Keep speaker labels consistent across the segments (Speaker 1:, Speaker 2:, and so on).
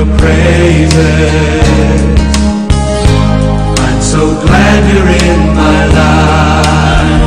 Speaker 1: your praises. I'm so glad you're in my life.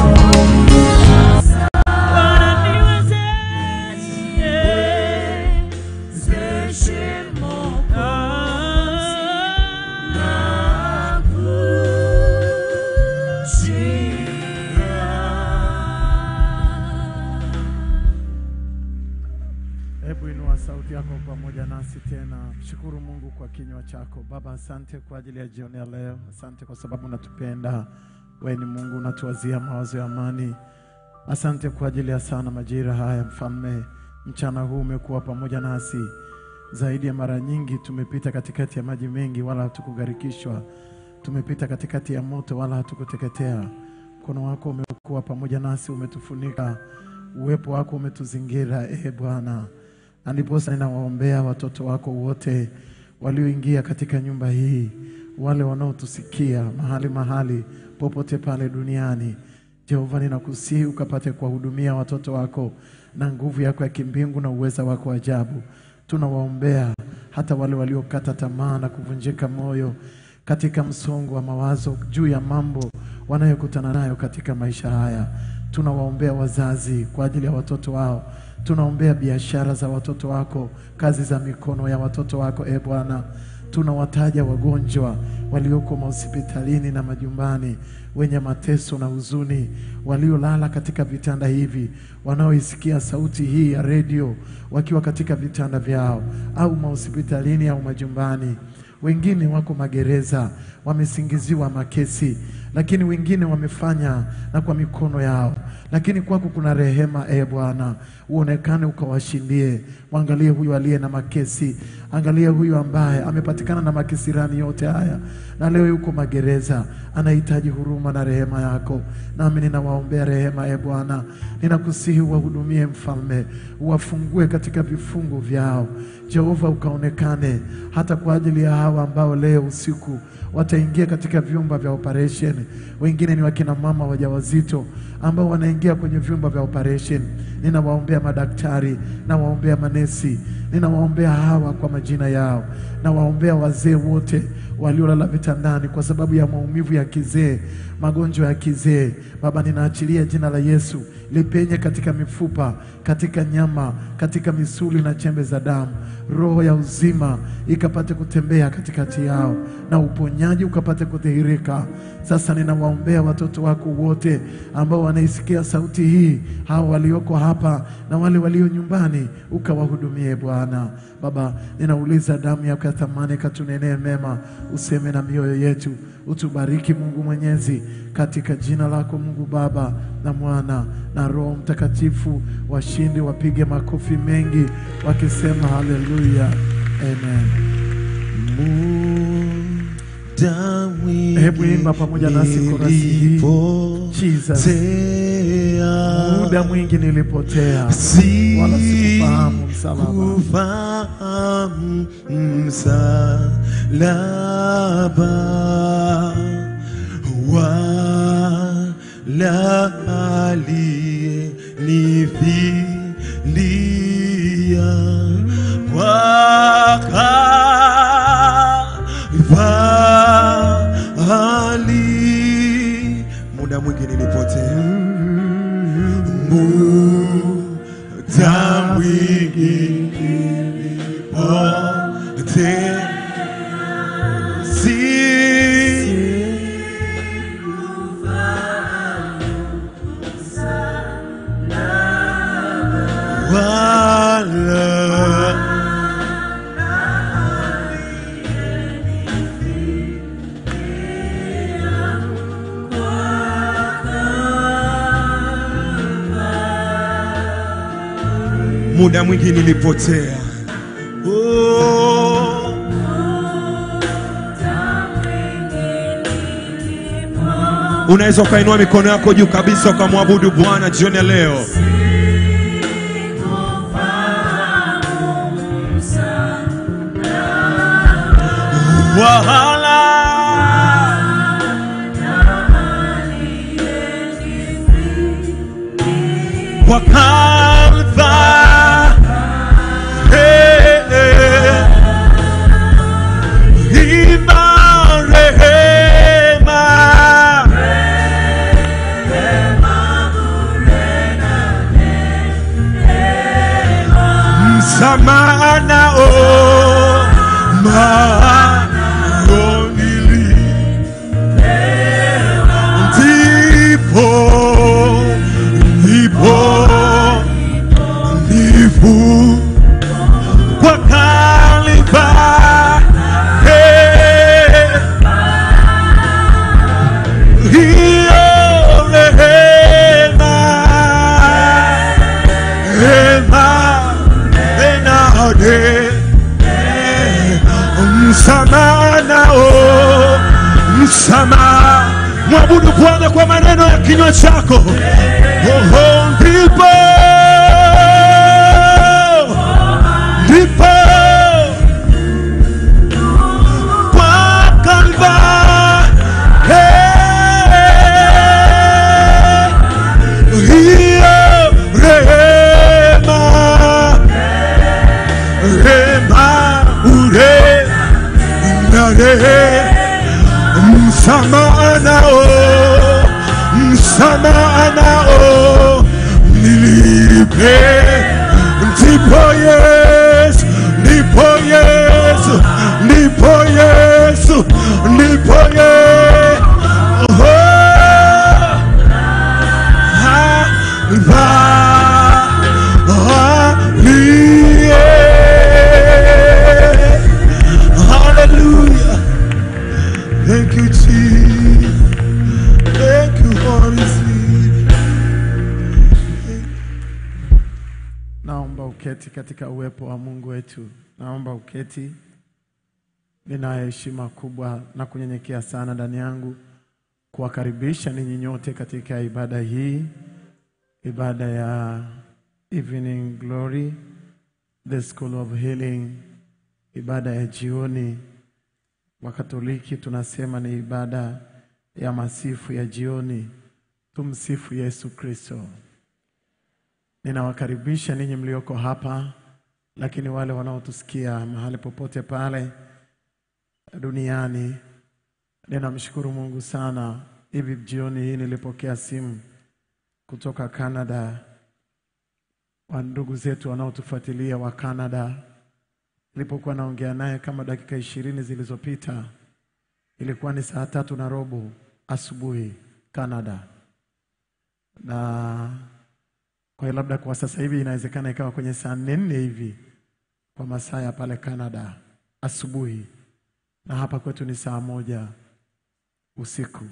Speaker 2: Hebu inua sauti yako pamoja nasi tena, shukuru Mungu kwa kinywa chako. Baba, asante kwa ajili ya jioni ya leo, asante kwa sababu unatupenda. Wewe ni Mungu, unatuwazia mawazo ya amani. Asante kwa ajili ya sana majira haya, Mfalme. Mchana huu umekuwa pamoja nasi zaidi ya mara nyingi. Tumepita katikati ya maji mengi, wala hatukugharikishwa. Tumepita katikati ya moto, wala hatukuteketea. Mkono wako umekuwa pamoja nasi, umetufunika. Uwepo wako umetuzingira, e Bwana na ndiposa ninawaombea watoto wako wote walioingia katika nyumba hii, wale wanaotusikia mahali mahali popote pale duniani. Jehova, ninakusihi ukapate kuwahudumia watoto wako na nguvu yako ya kimbingu na uweza wako wa ajabu. Tunawaombea hata wale waliokata tamaa na kuvunjika moyo katika msongo wa mawazo juu ya mambo wanayokutana nayo katika maisha haya. Tunawaombea wazazi kwa ajili ya watoto wao, tunaombea biashara za watoto wako, kazi za mikono ya watoto wako. E Bwana, tunawataja wagonjwa walioko mahospitalini na majumbani, wenye mateso na huzuni, waliolala katika vitanda hivi, wanaoisikia sauti hii ya redio wakiwa katika vitanda vyao au mahospitalini au majumbani wengine wako magereza, wamesingiziwa makesi, lakini wengine wamefanya na kwa mikono yao, lakini kwako kuna rehema. E Bwana, uonekane ukawashindie. Mwangalie huyu aliye na makesi, angalia huyu ambaye amepatikana na makisirani yote haya na leo yuko magereza, anahitaji huruma na rehema yako, nami ninawaombea rehema. E Bwana, ninakusihi uwahudumie Mfalme, uwafungue katika vifungu vyao Jehova, ukaonekane hata kwa ajili ya hawa ambao leo usiku wataingia katika vyumba vya operation. Wengine ni wakina mama wajawazito ambao wanaingia kwenye vyumba vya operation. Ninawaombea madaktari, nawaombea manesi, ninawaombea hawa kwa majina yao, nawaombea wazee wote waliolala vitandani kwa sababu ya maumivu ya kizee, magonjwa ya kizee. Baba, ninaachilia jina la Yesu lipenye katika mifupa, katika nyama, katika misuli na chembe za damu. Roho ya uzima ikapate kutembea katikati yao na uponyaji ukapate kudhihirika. Sasa ninawaombea watoto wako wote ambao wanaisikia sauti hii, hao walioko hapa na wale walio nyumbani, ukawahudumie Bwana. Baba, ninauliza damu yako ya thamani katunenee mema, useme na mioyo yetu, utubariki Mungu Mwenyezi, katika jina lako Mungu Baba na Mwana na Roho Mtakatifu. Washindi wapige makofi mengi wakisema haleluya, amen. Hebu imba pamoja nasi korasi hii. Jesus. Muda mwingi nilipotea, wala sikufahamu msalaba.
Speaker 3: Kufahamu msalaba wala aliyenifilia wakafali. Muda mwingi nilipotea, muda mwingi nilipotea, si wala muda mwingi nilipotea. Oh, unaweza ukainua mikono yako juu kabisa ukamwabudu Bwana jioni ya leo. Wahala kwa Kalvari, msamaha nao mayonili ndipo ndipo ndipo kwa Kalvari hiyo rehema rehema enade msamaha nao msamaha mwabudu bwana kwa maneno ya kinywa chako Oho, ndipo ndipo kwa Kalvari hiyo rehema rehema ure nare msamaha nao msamaha nao nilipe ndipo Yesu ndipo Yesu ndipo Yesu ndipo Yesu Hallelujah. Thank you, Jesus. Thank you, Holy Spirit.
Speaker 2: Naomba uketi katika uwepo wa Mungu wetu. Naomba uketi. Ninayo heshima kubwa na kunyenyekea sana ndani yangu kuwakaribisha ninyi nyote katika ibada hii, ibada ya Evening Glory, the School of Healing, ibada ya jioni. Wakatoliki tunasema ni ibada ya masifu ya jioni. Tumsifu Yesu Kristo. Ninawakaribisha ninyi mlioko hapa, lakini wale wanaotusikia mahali popote pale duniani. Ninamshukuru Mungu sana. Hivi jioni hii nilipokea simu kutoka Canada, wa ndugu zetu wanaotufuatilia wa Canada. Nilipokuwa naongea naye kama dakika ishirini zilizopita, ilikuwa ni saa tatu na robo asubuhi Canada, na kwa hiyo labda kwa sasa hivi inawezekana ikawa kwenye saa nne nne hivi kwa masaa ya pale Canada asubuhi, na hapa kwetu ni saa moja usiku,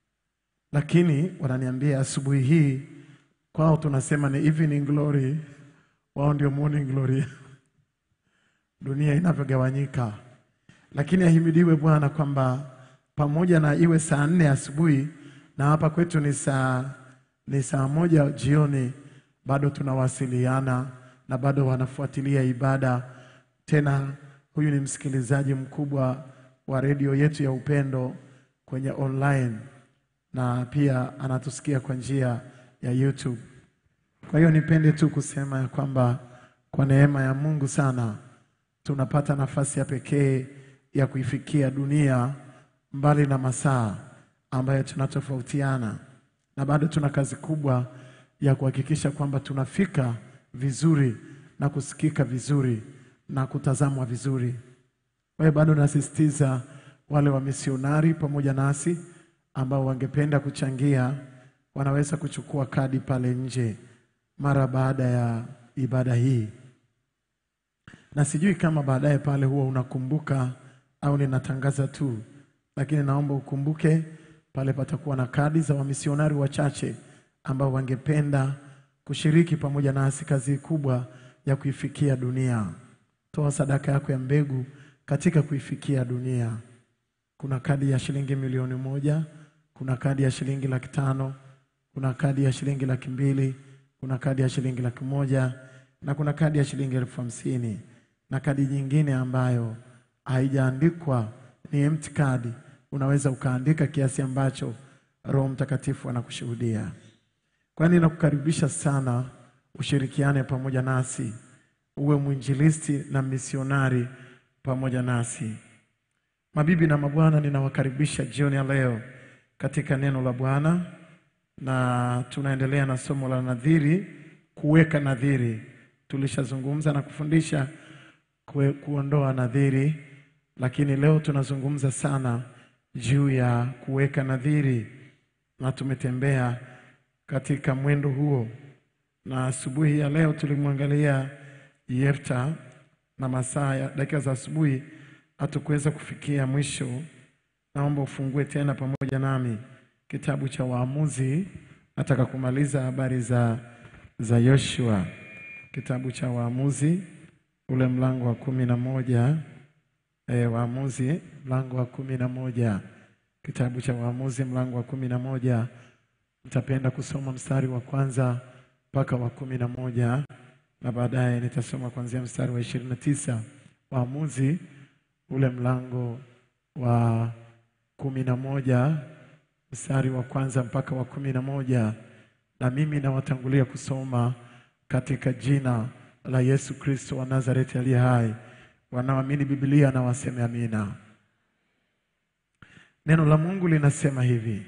Speaker 2: lakini wananiambia asubuhi hii kwao tunasema ni evening glory, wao ndio morning glory. Dunia inavyogawanyika, lakini ahimidiwe Bwana kwamba pamoja na iwe saa nne asubuhi na hapa kwetu ni saa ni saa moja jioni, bado tunawasiliana na bado wanafuatilia ibada. Tena huyu ni msikilizaji mkubwa wa redio yetu ya Upendo kwenye online na pia anatusikia kwa njia ya YouTube. Kwa hiyo nipende tu kusema ya kwamba kwa neema ya Mungu sana tunapata nafasi ya pekee ya kuifikia dunia mbali na masaa ambayo tunatofautiana, na bado tuna kazi kubwa ya kuhakikisha kwamba tunafika vizuri na kusikika vizuri na kutazamwa vizuri. Kwa hiyo bado nasisitiza wale wamisionari pamoja nasi ambao wangependa kuchangia, wanaweza kuchukua kadi pale nje mara baada ya ibada hii, na sijui kama baadaye pale huwa unakumbuka au ninatangaza tu, lakini naomba ukumbuke pale patakuwa na kadi za wamisionari wachache ambao wangependa kushiriki pamoja nasi kazi kubwa ya kuifikia dunia. Toa sadaka yako ya mbegu katika kuifikia dunia. Kuna kadi ya shilingi milioni moja, kuna kadi ya shilingi laki tano, kuna kadi ya shilingi laki mbili, kuna kadi ya shilingi laki moja na kuna kadi ya shilingi elfu hamsini na kadi nyingine ambayo haijaandikwa ni empty card. Unaweza ukaandika kiasi ambacho Roho Mtakatifu anakushuhudia. Kwa hiyo ninakukaribisha sana ushirikiane pamoja nasi, uwe mwinjilisti na misionari pamoja nasi. Mabibi na mabwana, ninawakaribisha jioni ya leo katika neno la Bwana, na tunaendelea na somo la nadhiri, kuweka nadhiri. tulishazungumza na kufundisha kue, kuondoa nadhiri, lakini leo tunazungumza sana juu ya kuweka nadhiri, na tumetembea katika mwendo huo, na asubuhi ya leo tulimwangalia Yefta na masaa ya dakika za asubuhi hatukuweza kufikia mwisho. Naomba ufungue tena pamoja nami kitabu cha Waamuzi. Nataka kumaliza habari za za Yoshua, kitabu cha Waamuzi ule mlango wa kumi na moja e, Waamuzi mlango wa kumi na moja kitabu cha Waamuzi mlango wa kumi na moja Nitapenda kusoma mstari wa kwanza mpaka wa kumi na moja na baadaye nitasoma kuanzia mstari wa ishirini na tisa Waamuzi ule mlango wa kumi na moja mstari wa kwanza mpaka wa kumi na moja na mimi nawatangulia kusoma katika jina la Yesu Kristo wa Nazareti aliye hai. Wanaoamini Biblia na waseme amina. Neno la Mungu linasema hivi: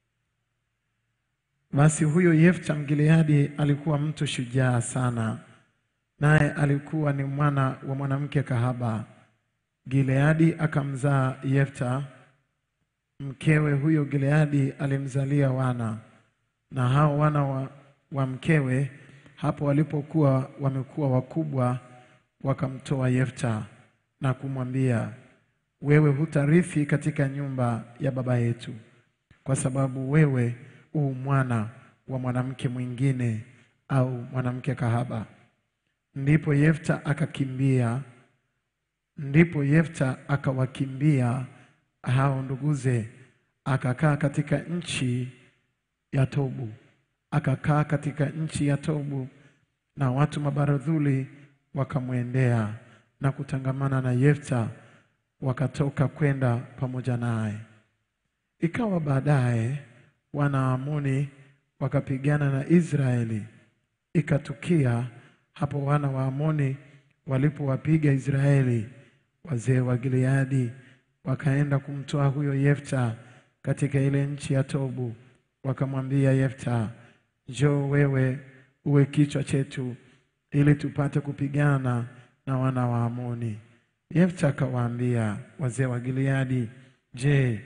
Speaker 2: basi huyo Yefta Mgileadi alikuwa mtu shujaa sana, naye alikuwa ni mwana wa mwanamke kahaba. Gileadi akamzaa Yefta. Mkewe huyo Gileadi alimzalia wana, na hao wana wa, wa mkewe hapo walipokuwa wamekuwa wakubwa, wakamtoa Yefta na kumwambia, wewe hutarithi katika nyumba ya baba yetu, kwa sababu wewe u mwana wa mwanamke mwingine au mwanamke kahaba. Ndipo Yefta akakimbia Ndipo Yefta akawakimbia hao nduguze, akakaa katika nchi ya Tobu, akakaa katika nchi ya Tobu, na watu mabaradhuli wakamwendea na kutangamana na Yefta, wakatoka kwenda pamoja naye. Ikawa baadaye wana wa Amoni wakapigana na Israeli. Ikatukia hapo wana wa Amoni walipowapiga Israeli, wazee wa Gileadi wakaenda kumtoa huyo Yefta katika ile nchi ya Tobu, wakamwambia Yefta, njoo wewe uwe kichwa chetu, ili tupate kupigana na wana wa Amoni. Yefta akawaambia wazee wa Gileadi, je,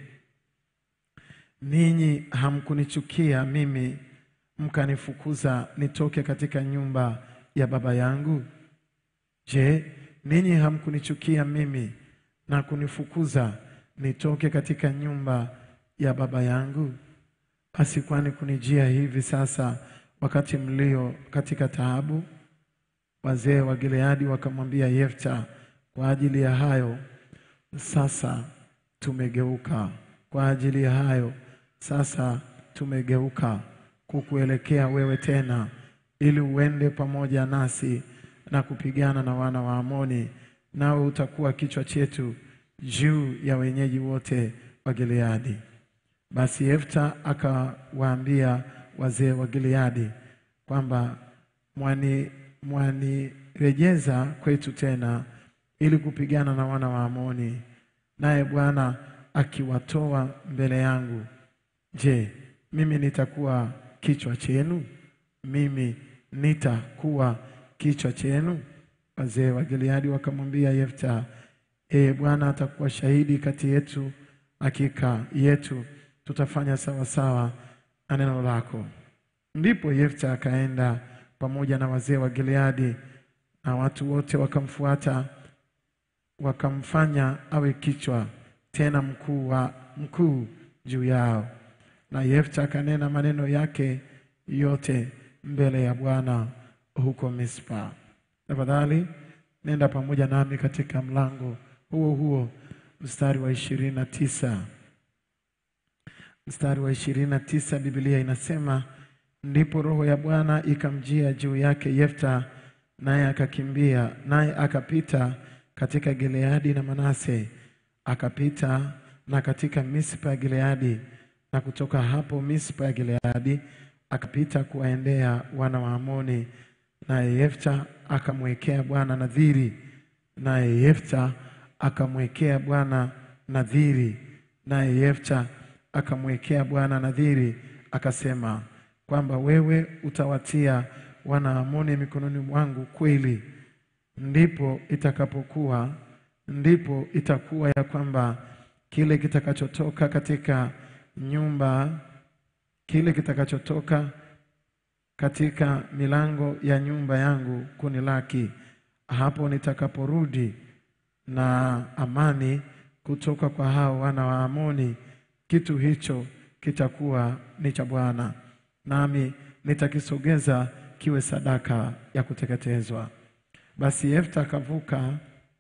Speaker 2: ninyi hamkunichukia mimi mkanifukuza nitoke katika nyumba ya baba yangu? Je, ninyi hamkunichukia mimi na kunifukuza nitoke katika nyumba ya baba yangu? Basi kwani kunijia hivi sasa wakati mlio katika taabu? Wazee wa Gileadi wakamwambia Yefta, kwa ajili ya hayo sasa tumegeuka, kwa ajili ya hayo sasa tumegeuka kukuelekea wewe tena, ili uende pamoja nasi na kupigana na wana wa Amoni, nawe utakuwa kichwa chetu juu ya wenyeji wote wa Gileadi. Basi Yefta akawaambia wazee wa Gileadi kwamba mwani mwanirejeza kwetu tena ili kupigana na wana wa Amoni, naye Bwana akiwatoa mbele yangu, je, mimi nitakuwa kichwa chenu? Mimi nitakuwa kichwa chenu? Wazee wa Gileadi wakamwambia Yefta, ee Bwana atakuwa shahidi kati yetu, hakika yetu tutafanya sawasawa na neno lako. Ndipo Yefta akaenda pamoja na wazee wa Gileadi, na watu wote wakamfuata, wakamfanya awe kichwa tena mkuu wa mkuu juu yao. Na Yefta akanena maneno yake yote mbele ya Bwana huko Mispa. Tafadhali nenda pamoja nami katika mlango huo huo mstari wa ishirini na tisa mstari wa ishirini na tisa Biblia inasema ndipo roho ya Bwana ikamjia juu yake Yefta, naye akakimbia, naye akapita katika Gileadi na Manase, akapita na katika Mispa ya Gileadi, na kutoka hapo Mispa ya Gileadi akapita kuwaendea wana wa Amoni, naye Yefta akamwekea Bwana nadhiri, naye Yefta akamwekea Bwana nadhiri, naye Yefta akamwekea Bwana nadhiri, akasema kwamba wewe utawatia wana Amoni mikononi mwangu kweli, ndipo itakapokuwa ndipo itakuwa ya kwamba kile kitakachotoka katika nyumba kile kitakachotoka katika milango ya nyumba yangu kunilaki, hapo nitakaporudi na amani kutoka kwa hao wana wa Amoni, kitu hicho kitakuwa ni cha Bwana, nami nitakisogeza kiwe sadaka ya kuteketezwa. Basi Yefta akavuka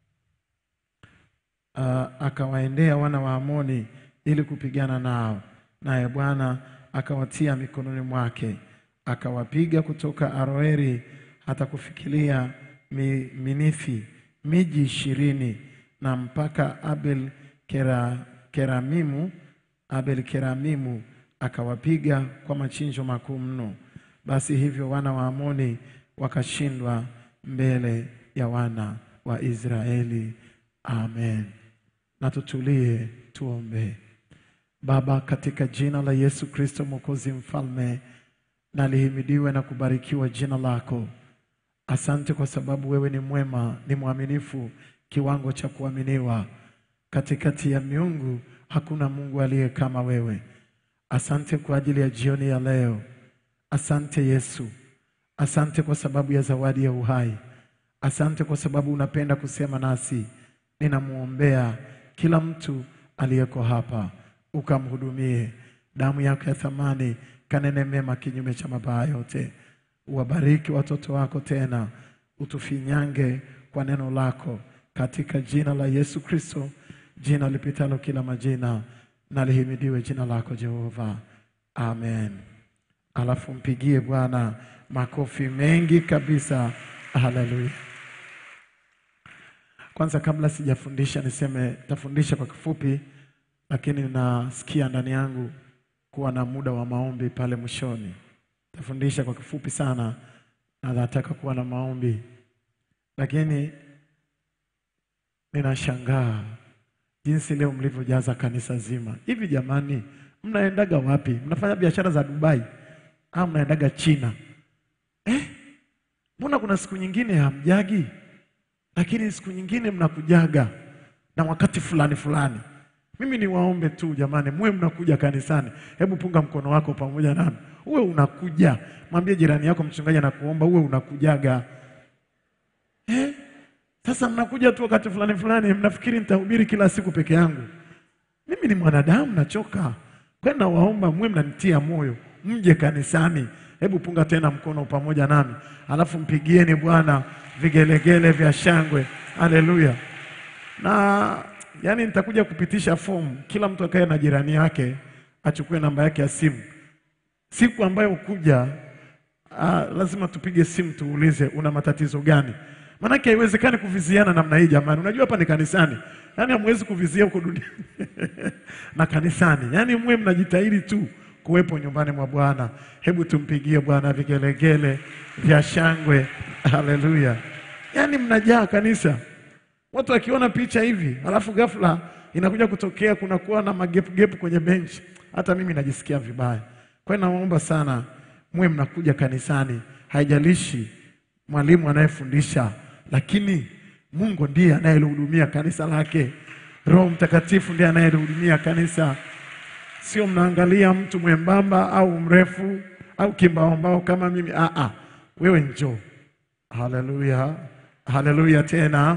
Speaker 2: uh, akawaendea wana wa Amoni ili kupigana nao, naye Bwana akawatia mikononi mwake, akawapiga kutoka Aroeri hata kufikilia mi, Minithi, miji ishirini na mpaka Abel Kera, Keramimu Abel Keramimu akawapiga kwa machinjo makuu mno. Basi hivyo wana wa Amoni wakashindwa mbele ya wana wa Israeli. Amen. Na tutulie tuombe. Baba, katika jina la Yesu Kristo Mwokozi Mfalme, na lihimidiwe na kubarikiwa jina lako. Asante kwa sababu wewe ni mwema, ni mwaminifu, kiwango cha kuaminiwa. Katikati ya miungu hakuna Mungu aliye kama wewe. Asante kwa ajili ya jioni ya leo. Asante Yesu, asante kwa sababu ya zawadi ya uhai. Asante kwa sababu unapenda kusema nasi. Ninamwombea kila mtu aliyeko hapa, ukamhudumie. Damu yako ya thamani kanene mema kinyume cha mabaya yote. Uwabariki watoto wako tena, utufinyange kwa neno lako, katika jina la Yesu Kristo, jina lipitalo kila majina, na lihimidiwe jina lako Jehova, amen. Alafu mpigie Bwana makofi mengi kabisa, haleluya. Kwanza kabla sijafundisha niseme tafundisha kwa kifupi, lakini nasikia ndani yangu kuwa na muda wa maombi pale mwishoni. Tafundisha kwa kifupi sana na nataka kuwa na maombi, lakini ninashangaa jinsi leo mlivyojaza kanisa zima. Hivi jamani, mnaendaga wapi? Mnafanya biashara za Dubai au mnaendaga China? Eh, mbona kuna siku nyingine hamjagi lakini siku nyingine mnakujaga na wakati fulani fulani. Mimi niwaombe tu jamani, muwe mnakuja kanisani. Hebu punga mkono wako pamoja nami, uwe unakuja. Mwambie jirani yako, mchungaji anakuomba uwe unakujaga. Eh? Sasa mnakuja tu wakati fulani fulani, mnafikiri nitahubiri kila siku peke yangu. Mimi ni mwanadamu, nachoka. Kwa hiyo nawaomba muwe mnanitia moyo, mje kanisani. Hebu punga tena mkono pamoja nami, alafu mpigieni Bwana vigelegele vya shangwe. Haleluya! Na yani nitakuja kupitisha fomu, kila mtu akae na jirani yake, achukue namba yake ya simu. Siku ambayo ukuja, ah, lazima tupige simu tuulize una matatizo gani, maanake haiwezekani kuviziana namna hii jamani. Unajua hapa ni kanisani, yani hamwezi kuvizia huko duniani na kanisani, yani mwe mnajitahidi tu kuwepo nyumbani mwa Bwana. Hebu tumpigie Bwana vigelegele vya shangwe. Haleluya! Yaani mnajaa kanisa, watu wakiona picha hivi, alafu ghafla inakuja kutokea kunakuwa na magepugepu kwenye benchi, hata mimi najisikia vibaya. Kwa hiyo naomba sana muwe mnakuja kanisani, haijalishi mwalimu anayefundisha, lakini Mungu ndiye anayelihudumia kanisa lake. Roho Mtakatifu ndiye anayelihudumia kanisa sio mnaangalia mtu mwembamba au mrefu au kimbaombao kama mimi. Ah, ah, wewe njoo. Haleluya, haleluya tena.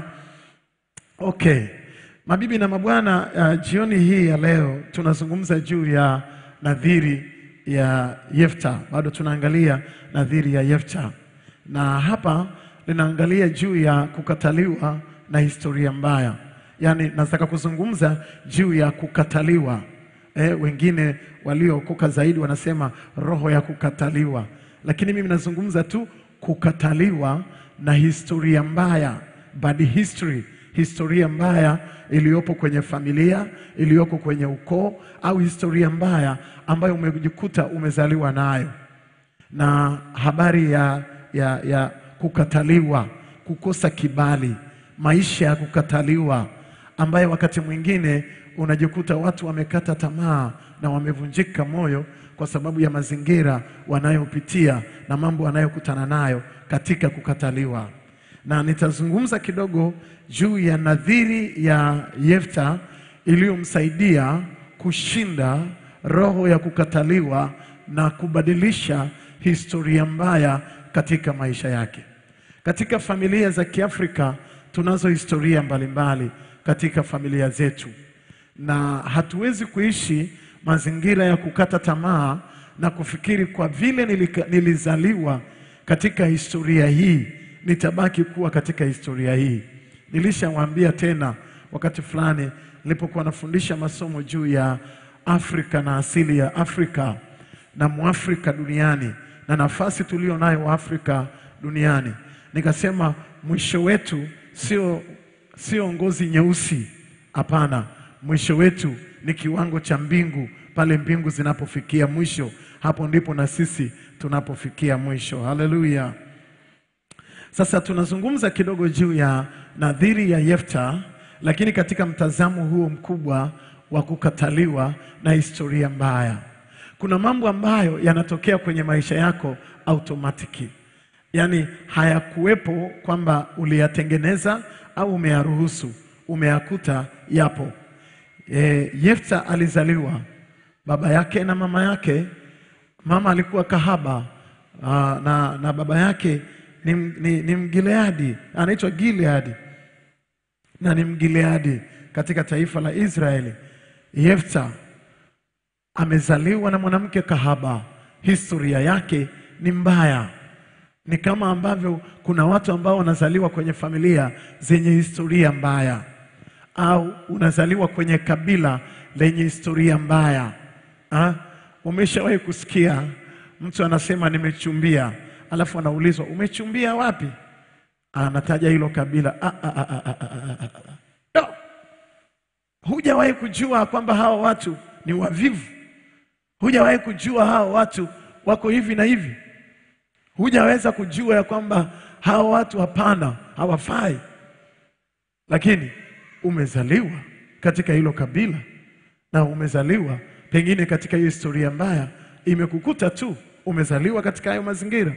Speaker 2: Okay, mabibi na mabwana, uh, jioni hii ya leo tunazungumza juu ya nadhiri ya Yefta. Bado tunaangalia nadhiri ya Yefta, na hapa linaangalia juu ya kukataliwa na historia mbaya. Yaani nataka kuzungumza juu ya kukataliwa Eh, wengine waliookoka zaidi wanasema roho ya kukataliwa, lakini mimi nazungumza tu kukataliwa na historia mbaya, bad history, historia mbaya iliyopo kwenye familia, iliyoko kwenye ukoo, au historia mbaya ambayo umejikuta umezaliwa nayo, na habari ya, ya, ya kukataliwa, kukosa kibali, maisha ya kukataliwa ambaye wakati mwingine unajikuta watu wamekata tamaa na wamevunjika moyo kwa sababu ya mazingira wanayopitia na mambo wanayokutana nayo katika kukataliwa. Na nitazungumza kidogo juu ya nadhiri ya Yefta iliyomsaidia kushinda roho ya kukataliwa na kubadilisha historia mbaya katika maisha yake. Katika familia za Kiafrika tunazo historia mbalimbali katika familia zetu, na hatuwezi kuishi mazingira ya kukata tamaa na kufikiri kwa vile nilika, nilizaliwa katika historia hii nitabaki kuwa katika historia hii. Nilishawaambia tena wakati fulani nilipokuwa nafundisha masomo juu ya Afrika na asili ya Afrika na Mwafrika duniani na nafasi tulio nayo Waafrika duniani, nikasema mwisho wetu sio sio ngozi nyeusi, hapana. Mwisho wetu ni kiwango cha mbingu. Pale mbingu zinapofikia mwisho, hapo ndipo na sisi tunapofikia mwisho. Haleluya! Sasa tunazungumza kidogo juu ya nadhiri ya Yefta, lakini katika mtazamo huo mkubwa wa kukataliwa na historia mbaya. Kuna mambo ambayo yanatokea kwenye maisha yako automatiki, yaani hayakuwepo kwamba uliyatengeneza au umeyaruhusu, umeyakuta yapo. E, Yefta alizaliwa baba yake na mama yake. Mama alikuwa kahaba aa, na, na baba yake ni, ni, ni Mgileadi, anaitwa Gileadi na ni Mgileadi katika taifa la Israeli. Yefta amezaliwa na mwanamke kahaba, historia yake ni mbaya. Ni kama ambavyo kuna watu ambao wanazaliwa kwenye familia zenye historia mbaya, au unazaliwa kwenye kabila lenye historia mbaya. Ha? Umeshawahi kusikia mtu anasema nimechumbia, alafu anaulizwa umechumbia wapi? Anataja hilo kabila. Ah, ah, ah, ah, ah, ah, ah, ah. No. Hujawahi kujua kwamba hawa watu ni wavivu. Hujawahi kujua hawa watu wako hivi na hivi. Hujaweza kujua ya kwamba hawa watu hapana, hawafai, lakini umezaliwa katika hilo kabila na umezaliwa pengine katika hiyo historia mbaya, imekukuta tu, umezaliwa katika hayo mazingira,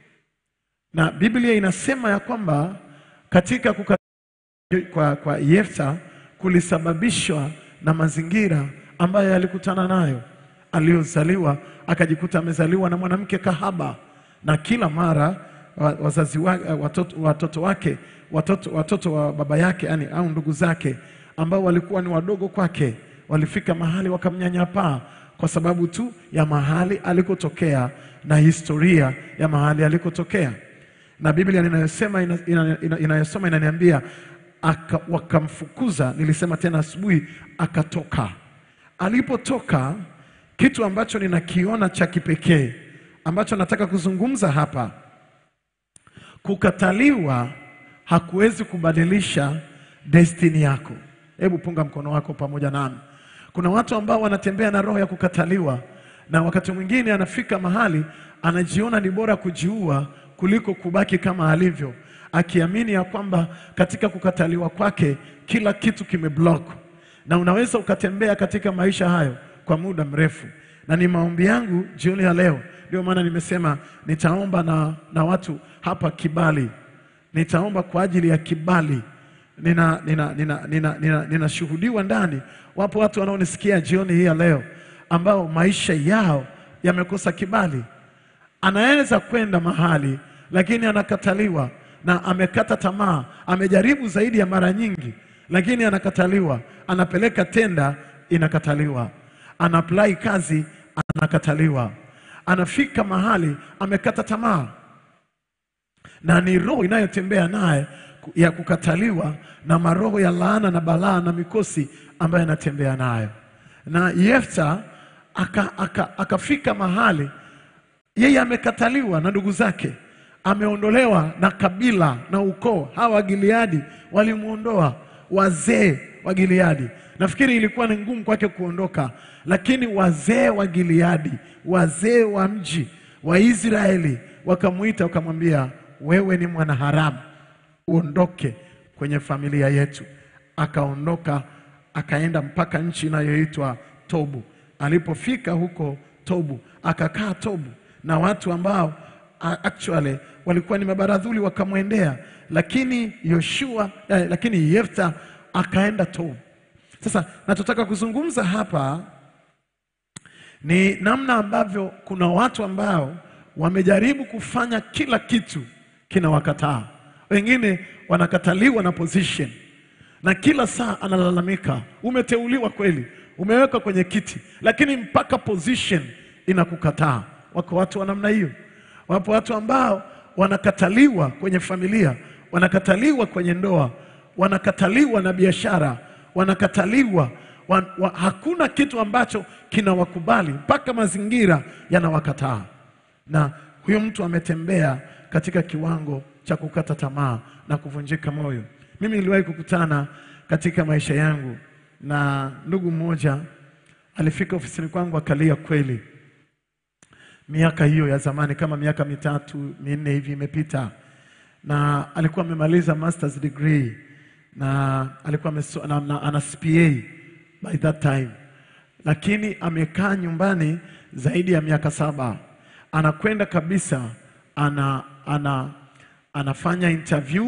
Speaker 2: na Biblia inasema ya kwamba katika kuka kwa, kwa Yefta kulisababishwa na mazingira ambayo alikutana nayo. Aliyozaliwa akajikuta amezaliwa na mwanamke kahaba, na kila mara wa- wazazi wa, watoto, watoto wake watoto, watoto wa baba yake yani, au ndugu zake ambao walikuwa ni wadogo kwake walifika mahali wakamnyanyapaa kwa sababu tu ya mahali alikotokea na historia ya mahali alikotokea na Biblia inayosema ina, ina, ina, inayosoma inaniambia aka, wakamfukuza. Nilisema tena asubuhi, akatoka. Alipotoka, kitu ambacho ninakiona cha kipekee ambacho nataka kuzungumza hapa, kukataliwa hakuwezi kubadilisha destini yako. Hebu punga mkono wako pamoja nami. Kuna watu ambao wanatembea na roho ya kukataliwa, na wakati mwingine anafika mahali anajiona ni bora kujiua kuliko kubaki kama alivyo, akiamini ya kwamba katika kukataliwa kwake kila kitu kimeblock, na unaweza ukatembea katika maisha hayo kwa muda mrefu. Na ni maombi yangu jioni ya leo, ndio maana nimesema nitaomba na, na watu hapa kibali nitaomba kwa ajili ya kibali. Nina nina nina nina nina ninashuhudiwa ndani, wapo watu wanaonisikia jioni hii ya leo ambao maisha yao yamekosa kibali. Anaweza kwenda mahali lakini anakataliwa na amekata tamaa, amejaribu zaidi ya mara nyingi, lakini anakataliwa. Anapeleka tenda, inakataliwa. Ana apply kazi, anakataliwa. Anafika mahali amekata tamaa na ni roho inayotembea naye ku- ya kukataliwa na maroho ya laana na balaa na mikosi ambayo anatembea nayo. Na Yefta aka, aka, akafika mahali yeye amekataliwa na ndugu zake, ameondolewa na kabila na ukoo. Hawa Gileadi walimwondoa, wazee wa Gileadi. Nafikiri ilikuwa ni ngumu kwake kuondoka, lakini wazee wa Gileadi, wazee wa mji wa Israeli wakamwita, wakamwambia, wewe ni mwanaharamu, uondoke kwenye familia yetu. akaondoka akaenda mpaka nchi inayoitwa Tobu. Alipofika huko Tobu, akakaa Tobu na watu ambao a- actually walikuwa ni mabaradhuli wakamwendea, lakini Yoshua eh, lakini Yefta akaenda Tobu. Sasa nachotaka kuzungumza hapa ni namna ambavyo kuna watu ambao wamejaribu kufanya kila kitu kinawakataa. Wengine wanakataliwa na position, na kila saa analalamika, umeteuliwa kweli, umewekwa kwenye kiti, lakini mpaka position inakukataa. Wako watu wa namna hiyo. Wapo watu ambao wanakataliwa kwenye familia, wanakataliwa kwenye ndoa, wanakataliwa na biashara, wanakataliwa wa, wa, hakuna kitu ambacho kinawakubali mpaka mazingira yanawakataa, na huyo mtu ametembea katika kiwango cha kukata tamaa na kuvunjika moyo. Mimi niliwahi kukutana katika maisha yangu na ndugu mmoja alifika ofisini kwangu akalia kweli miaka hiyo ya zamani kama miaka mitatu minne hivi imepita, na alikuwa amemaliza masters degree na alikuwa ameso, na, na, ana CPA by that time, lakini amekaa nyumbani zaidi ya miaka saba. Anakwenda kabisa ana, ana, anafanya interview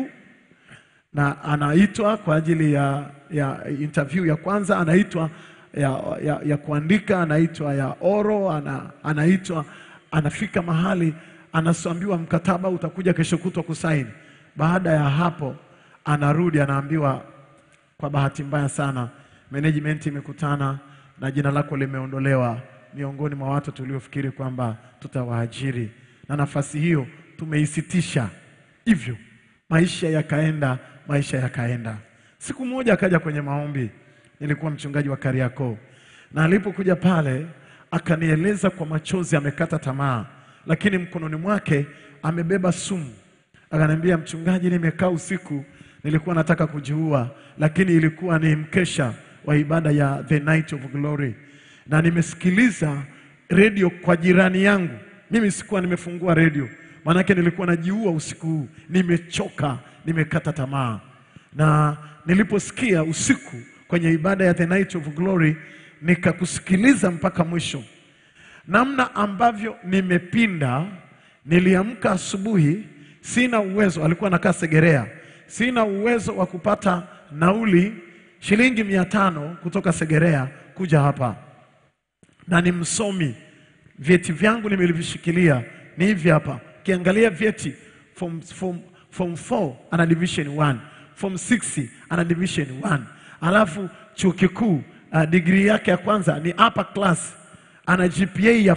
Speaker 2: na anaitwa kwa ajili ya, ya interview ya kwanza, anaitwa ya, ya, ya kuandika, anaitwa ya oro, ana, anaitwa anafika mahali anaambiwa mkataba utakuja kesho kutwa kusaini. Baada ya hapo anarudi anaambiwa, kwa bahati mbaya sana management imekutana na jina lako limeondolewa miongoni mwa watu tuliofikiri kwamba tutawaajiri, na nafasi hiyo tumeisitisha. Hivyo maisha yakaenda, maisha yakaenda. Siku moja akaja kwenye maombi, nilikuwa mchungaji wa Kariakoo, na alipokuja pale akanieleza kwa machozi, amekata tamaa, lakini mkononi mwake amebeba sumu. Akaniambia, mchungaji, nimekaa usiku, nilikuwa nataka kujiua, lakini ilikuwa ni mkesha wa ibada ya the night of glory, na nimesikiliza redio kwa jirani yangu. Mimi sikuwa nimefungua redio, maanake nilikuwa najiua usiku huu, nimechoka, nimekata tamaa. Na niliposikia usiku kwenye ibada ya the night of glory, nikakusikiliza mpaka mwisho namna ambavyo nimepinda. Niliamka asubuhi, sina uwezo, alikuwa anakaa Segerea, sina uwezo wa kupata nauli shilingi mia tano kutoka Segerea kuja hapa, na ni msomi, vyeti vyangu nimelivishikilia ni hivi hapa. Ukiangalia vyeti form, form, form 4 ana division 1, form 6 ana division 1, alafu chuo kikuu uh, degree yake ya kwanza ni upper class ana GPA ya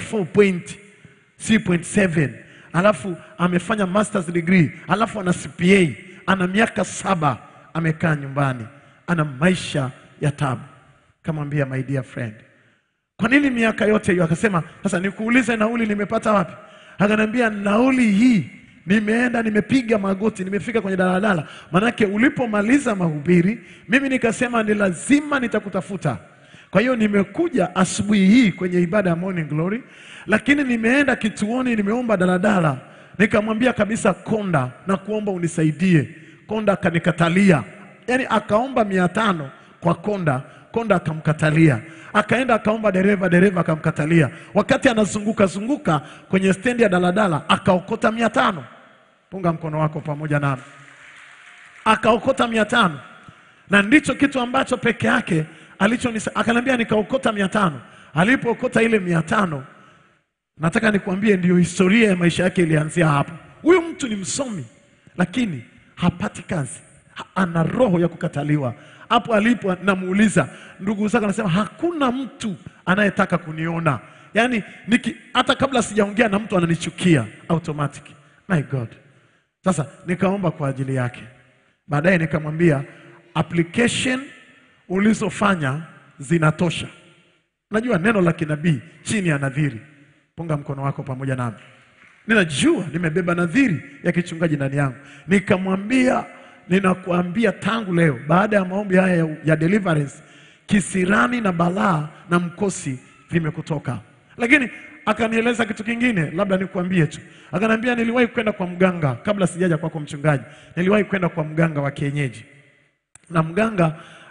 Speaker 2: 4.7 alafu amefanya masters degree, alafu ana CPA, ana miaka saba amekaa nyumbani, ana maisha ya tabu. Kamwambia, my dear friend, kwa nini miaka yote hiyo? Akasema, sasa nikuulize, nauli nimepata wapi? Akaniambia, nauli hii nimeenda nimepiga magoti, nimefika kwenye daladala. Manake ulipomaliza mahubiri, mimi nikasema ni lazima nitakutafuta. Kwa hiyo nimekuja asubuhi hii kwenye ibada ya morning glory, lakini nimeenda kituoni, nimeomba daladala, nikamwambia kabisa konda, na kuomba unisaidie. Konda akanikatalia, yaani akaomba mia tano kwa konda, konda akamkatalia. Akaenda akaomba dereva, dereva akamkatalia. Wakati anazunguka zunguka kwenye stendi ya daladala, akaokota mia tano. Punga mkono wako pamoja nami, akaokota mia tano na ndicho kitu ambacho peke yake alichonisa. Akaniambia nikaokota mia tano. Alipookota ile mia tano, nataka nikuambie, ndiyo historia ya maisha yake ilianzia hapo. Huyu mtu ni msomi, lakini hapati kazi, Ha- ana roho ya kukataliwa. Hapo alipo namuuliza ndugu zake, anasema hakuna mtu anayetaka kuniona, yaani niki, hata kabla sijaongea na mtu ananichukia automatic. My God! Sasa nikaomba kwa ajili yake, baadaye nikamwambia application ulizofanya zinatosha. Najua neno la kinabii chini ya nadhiri. Punga mkono wako pamoja nami. Ninajua nimebeba nadhiri ya kichungaji ndani yangu. Nikamwambia, ninakuambia tangu leo, baada ya maombi haya ya, ya deliverance, kisirani na balaa na mkosi vimekutoka. Lakini akanieleza kitu kingine, labda nikuambie tu. Akaniambia, niliwahi kwenda kwa mganga kabla sijaja kwako mchungaji, niliwahi kwenda kwa mganga wa kienyeji na mganga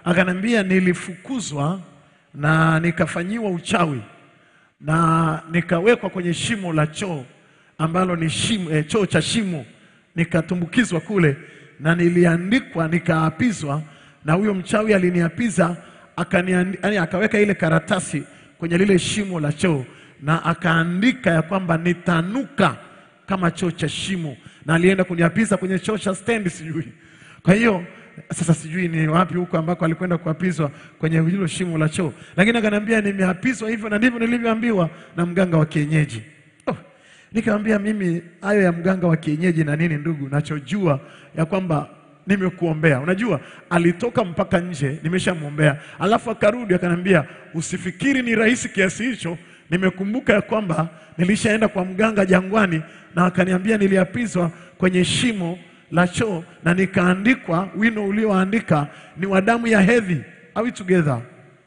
Speaker 2: Akaniambia nilifukuzwa na nikafanyiwa uchawi na nikawekwa kwenye shimo la choo ambalo ni shimo, eh, choo cha shimo, nikatumbukizwa kule na niliandikwa, nikaapizwa na huyo mchawi aliniapiza, akaniandi, yani akaweka ile karatasi kwenye lile shimo la choo na akaandika ya kwamba nitanuka kama choo cha shimo, na alienda kuniapiza kwenye choo cha stendi sijui. Kwa hiyo sasa sijui ni wapi huko ambako alikwenda kuapizwa kwenye hilo shimo la choo, lakini akaniambia nimeapizwa hivyo na ndivyo nilivyoambiwa na mganga wa kienyeji. Oh, nikamwambia mimi hayo ya mganga wa kienyeji na nini, ndugu, nachojua ya kwamba nimekuombea. Unajua, alitoka mpaka nje, nimeshamwombea, alafu akarudi akaniambia, usifikiri ni rahisi kiasi hicho. Nimekumbuka ya kwamba nilishaenda kwa mganga jangwani, na akaniambia niliapizwa kwenye shimo la choo na nikaandikwa, wino ulioandika ni wa damu ya hedhi. Are we together?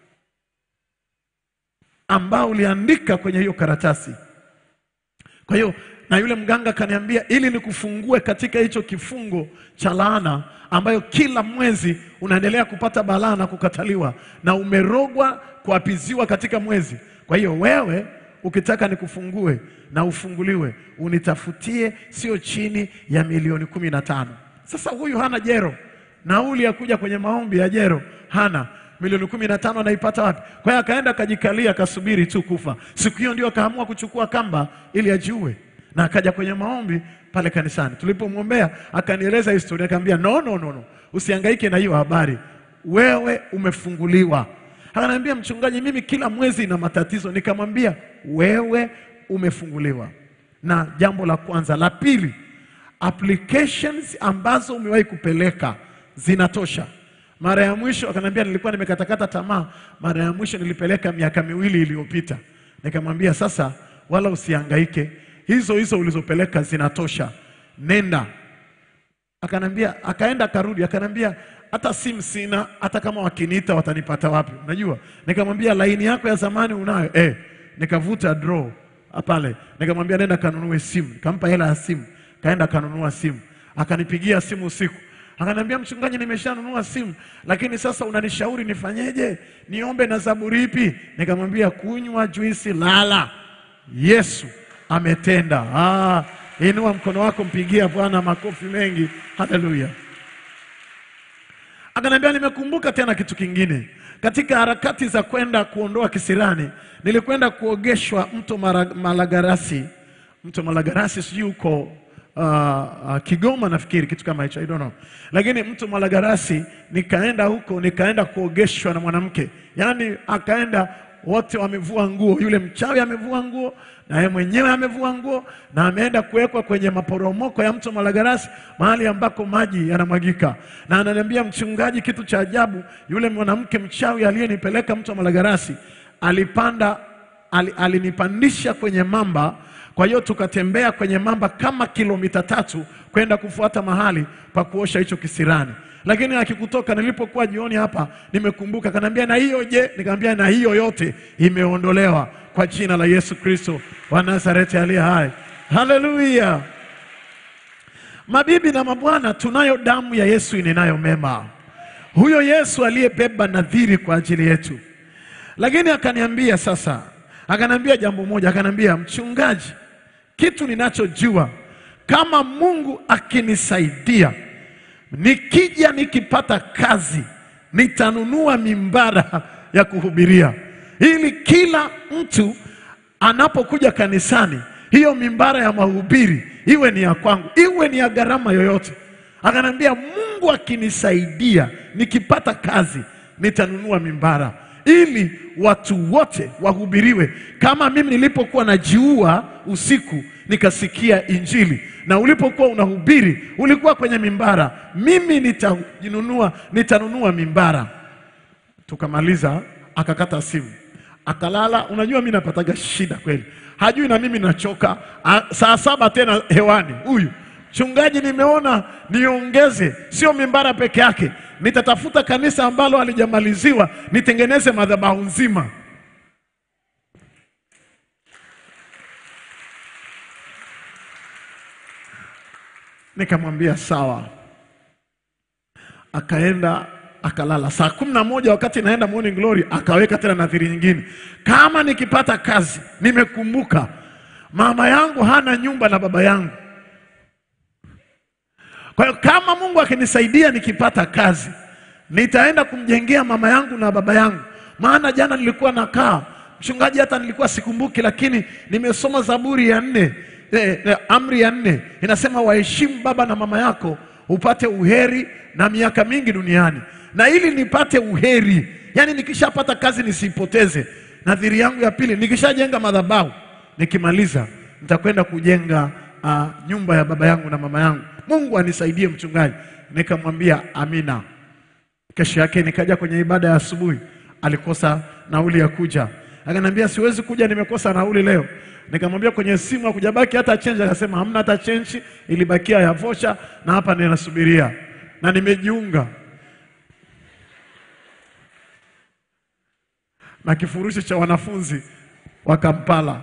Speaker 2: ambao uliandika kwenye hiyo karatasi. Kwa hiyo na yule mganga akaniambia, ili nikufungue katika hicho kifungo cha laana ambayo kila mwezi unaendelea kupata balaa na kukataliwa na umerogwa kuapiziwa katika mwezi. Kwa hiyo wewe ukitaka nikufungue na ufunguliwe, unitafutie sio chini ya milioni kumi na tano. Sasa huyu hana jero, nauli ya kuja kwenye maombi ya jero hana milioni kumi na tano anaipata wapi? Kwa hiyo akaenda akajikalia, akasubiri tu kufa. Siku hiyo ndio akaamua kuchukua kamba ili ajiue, na akaja kwenye maombi pale kanisani. Tulipomwombea akanieleza historia, akaambia no, no, no, no, usihangaike na hiyo habari, wewe umefunguliwa. Akaniambia mchungaji, mimi kila mwezi na matatizo. Nikamwambia wewe umefunguliwa. Na jambo la kwanza, la pili, applications ambazo umewahi kupeleka zinatosha. Mara ya mwisho akaniambia, nilikuwa nimekatakata tamaa. Mara ya mwisho nilipeleka miaka miwili iliyopita. Nikamwambia sasa, wala usihangaike, hizo hizo ulizopeleka zinatosha, nenda. Akanambia, akaenda akarudi, akanambia hata simu sina, hata kama wakiniita watanipata wapi? Unajua, nikamwambia laini yako ya zamani unayo eh? Nikavuta draw pale, nikamwambia nenda kanunue simu, nikampa hela ya simu, kaenda kanunua simu, akanipigia simu usiku Akaniambia mchungaji, nimeshanunua simu, lakini sasa unanishauri nifanyeje? Niombe na zaburi ipi? Nikamwambia kunywa juisi, lala, Yesu ametenda. Ah, inua mkono wako, mpigia Bwana makofi mengi, haleluya. Akaniambia nimekumbuka tena kitu kingine, katika harakati za kwenda kuondoa kisirani, nilikwenda kuogeshwa mto Mara- Malagarasi, mto Malagarasi sijui uko uh, uh, Kigoma nafikiri kitu kama hicho, I don't know. Lakini mto Malagarasi nikaenda huko, nikaenda kuogeshwa na mwanamke, yaani akaenda wote wamevua nguo, yule mchawi amevua nguo na yeye mwenyewe amevua nguo na ameenda kuwekwa kwenye maporomoko ya mto Malagarasi, mahali ambako maji yanamwagika. Na ananiambia mchungaji, kitu cha ajabu, yule mwanamke mchawi aliyenipeleka mto Malagarasi alipanda ali, alinipandisha kwenye mamba. Kwa hiyo tukatembea kwenye mamba kama kilomita tatu kwenda kufuata mahali pa kuosha hicho kisirani, lakini akikutoka. Nilipokuwa jioni hapa, nimekumbuka, kanaambia na hiyo je? Nikamwambia na hiyo yote imeondolewa kwa jina la Yesu Kristo wa Nazareti aliye hai. Haleluya! Mabibi na mabwana, tunayo damu ya Yesu inenayo mema, huyo Yesu aliyebeba nadhiri kwa ajili yetu. Lakini akaniambia sasa, akaniambia jambo moja, akaniambia mchungaji, kitu ninachojua kama Mungu akinisaidia, nikija nikipata kazi, nitanunua mimbara ya kuhubiria, ili kila mtu anapokuja kanisani, hiyo mimbara ya mahubiri iwe ni ya kwangu, iwe ni ya gharama yoyote. Akanambia Mungu akinisaidia, nikipata kazi, nitanunua mimbara ili watu wote wahubiriwe, kama mimi nilipokuwa najiua usiku nikasikia Injili, na ulipokuwa unahubiri ulikuwa kwenye mimbara, mimi nitanunua, nitanunua mimbara. Tukamaliza, akakata simu, akalala. Unajua mimi napataga shida kweli, hajui na mimi nachoka. A, saa saba tena hewani huyu Mchungaji, nimeona niongeze, sio mimbara peke yake, nitatafuta kanisa ambalo halijamaliziwa nitengeneze madhabahu nzima. Nikamwambia sawa. Akaenda akalala. Saa kumi na moja wakati naenda morning glory akaweka tena nadhiri nyingine, kama nikipata kazi, nimekumbuka mama yangu hana nyumba na baba yangu. Kwa hiyo kama Mungu akinisaidia nikipata kazi, nitaenda kumjengea mama yangu na baba yangu. Maana jana nilikuwa nakaa mchungaji, hata nilikuwa sikumbuki, lakini nimesoma Zaburi ya nne eh, eh, amri ya nne inasema, waheshimu baba na mama yako upate uheri na miaka mingi duniani. Na ili nipate uheri, yani nikishapata kazi nisiipoteze. Nadhiri yangu ya pili, nikishajenga madhabahu, nikimaliza nitakwenda kujenga uh, nyumba ya baba yangu na mama yangu. Mungu anisaidie mchungaji. Nikamwambia amina. Kesho yake nikaja kwenye ibada ya asubuhi, alikosa nauli ya kuja, akaniambia siwezi kuja, nimekosa nauli leo. Nikamwambia kwenye simu hakujabaki hata chenji, akasema hamna hata chenji, ilibakia ya vocha na hapa ninasubiria na nimejiunga na kifurushi cha wanafunzi wa Kampala.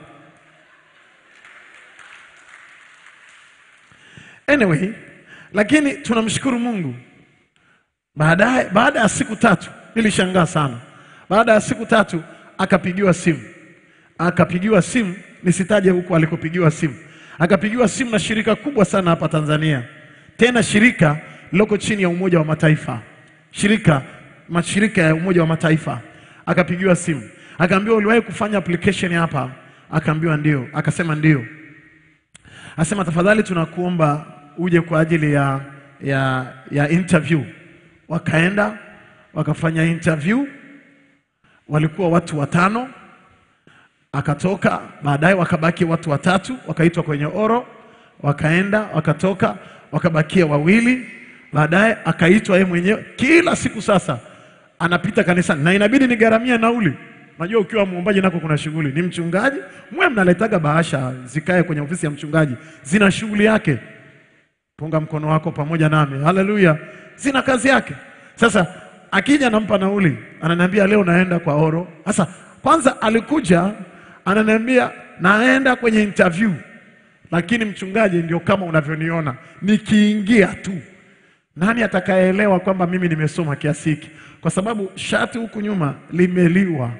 Speaker 2: Anyway, lakini tunamshukuru Mungu. Baadaye, baada ya siku tatu nilishangaa sana. Baada ya siku tatu akapigiwa simu, akapigiwa simu, nisitaje huko alikopigiwa simu, akapigiwa simu na shirika kubwa sana hapa Tanzania, tena shirika liloko chini ya Umoja wa Mataifa, shirika mashirika ya Umoja wa Mataifa. Akapigiwa simu, akaambiwa uliwahi kufanya application hapa? Akaambiwa ndio. Akasema ndio. Asema tafadhali, tunakuomba uje kwa ajili ya, ya, ya interview. Wakaenda wakafanya interview, walikuwa watu watano, akatoka. Baadaye wakabaki watu watatu, wakaitwa kwenye oro, wakaenda wakatoka, wakabakia wawili. Baadaye akaitwa yeye mwenyewe. Kila siku sasa anapita kanisani na inabidi nigharamia nauli. Najua ukiwa muombaji nako kuna shughuli, ni mchungaji mwe mnaletaga bahasha zikae kwenye ofisi ya mchungaji, zina shughuli yake. Punga mkono wako pamoja nami, haleluya, zina kazi yake. Sasa akija nampa nauli, ananiambia leo naenda kwa oro. Sasa kwanza alikuja ananiambia naenda kwenye interview, lakini mchungaji, ndio kama unavyoniona nikiingia tu nani atakayeelewa kwamba mimi nimesoma kiasi hiki? Kwa sababu shati huku nyuma limeliwa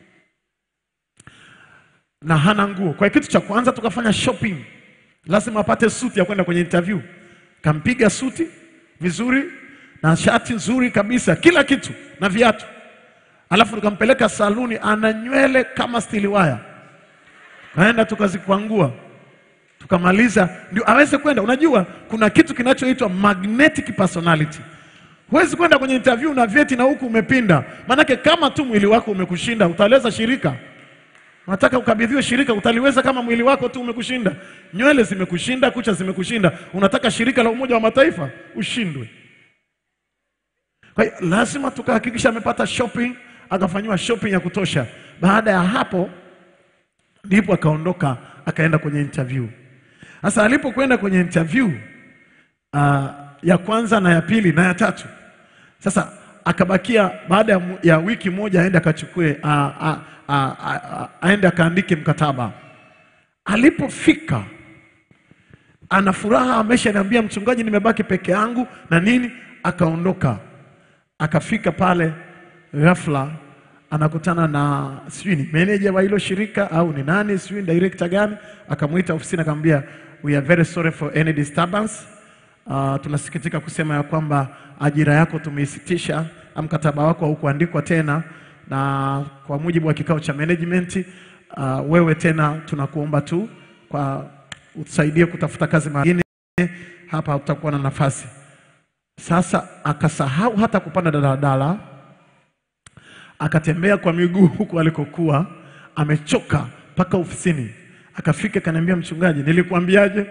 Speaker 2: na hana nguo. Kwa hiyo kitu cha kwanza tukafanya shopping, lazima apate suti ya kwenda kwenye interview. Kampiga suti vizuri na shati nzuri kabisa, kila kitu na viatu, alafu tukampeleka saluni, ana nywele kama stili waya, kaenda tukazikwangua tukamaliza ndio aweze kwenda. Unajua kuna kitu kinachoitwa magnetic personality. Huwezi kwenda kwenye interview na vyeti na huku umepinda, maanake kama tu mwili wako umekushinda utaeleza shirika. Unataka ukabidhiwe shirika, utaliweza kama mwili wako tu umekushinda? Nywele zimekushinda, kucha zimekushinda, unataka shirika la Umoja wa Mataifa ushindwe? Kwa hiyo lazima tukahakikisha amepata shopping, akafanyiwa shopping ya kutosha. Baada ya hapo ndipo akaondoka akaenda kwenye interview. Sasa alipokwenda kwenye interview uh, ya kwanza na ya pili na ya tatu, sasa akabakia baada ya, mu- ya wiki moja aende akachukue uh, uh, uh, uh, aende akaandike mkataba. Alipofika ana furaha, ameshaniambia mchungaji, nimebaki peke yangu na nini. Akaondoka akafika pale, ghafla anakutana na sijui ni meneja wa hilo shirika au ni nani, sijui ni director gani. Akamwita ofisini akamwambia, we are very sorry for any disturbance. Uh, tunasikitika kusema ya kwamba ajira yako tumeisitisha, mkataba wako haukuandikwa tena, na kwa mujibu wa kikao cha management uh, wewe tena tunakuomba tu kwa utusaidie kutafuta kazi mahali nyingine, hapa utakuwa na nafasi. Sasa akasahau hata kupanda daladala, akatembea kwa miguu huku alikokuwa amechoka mpaka ofisini. Akafika kaniambia, mchungaji, nilikuambiaje?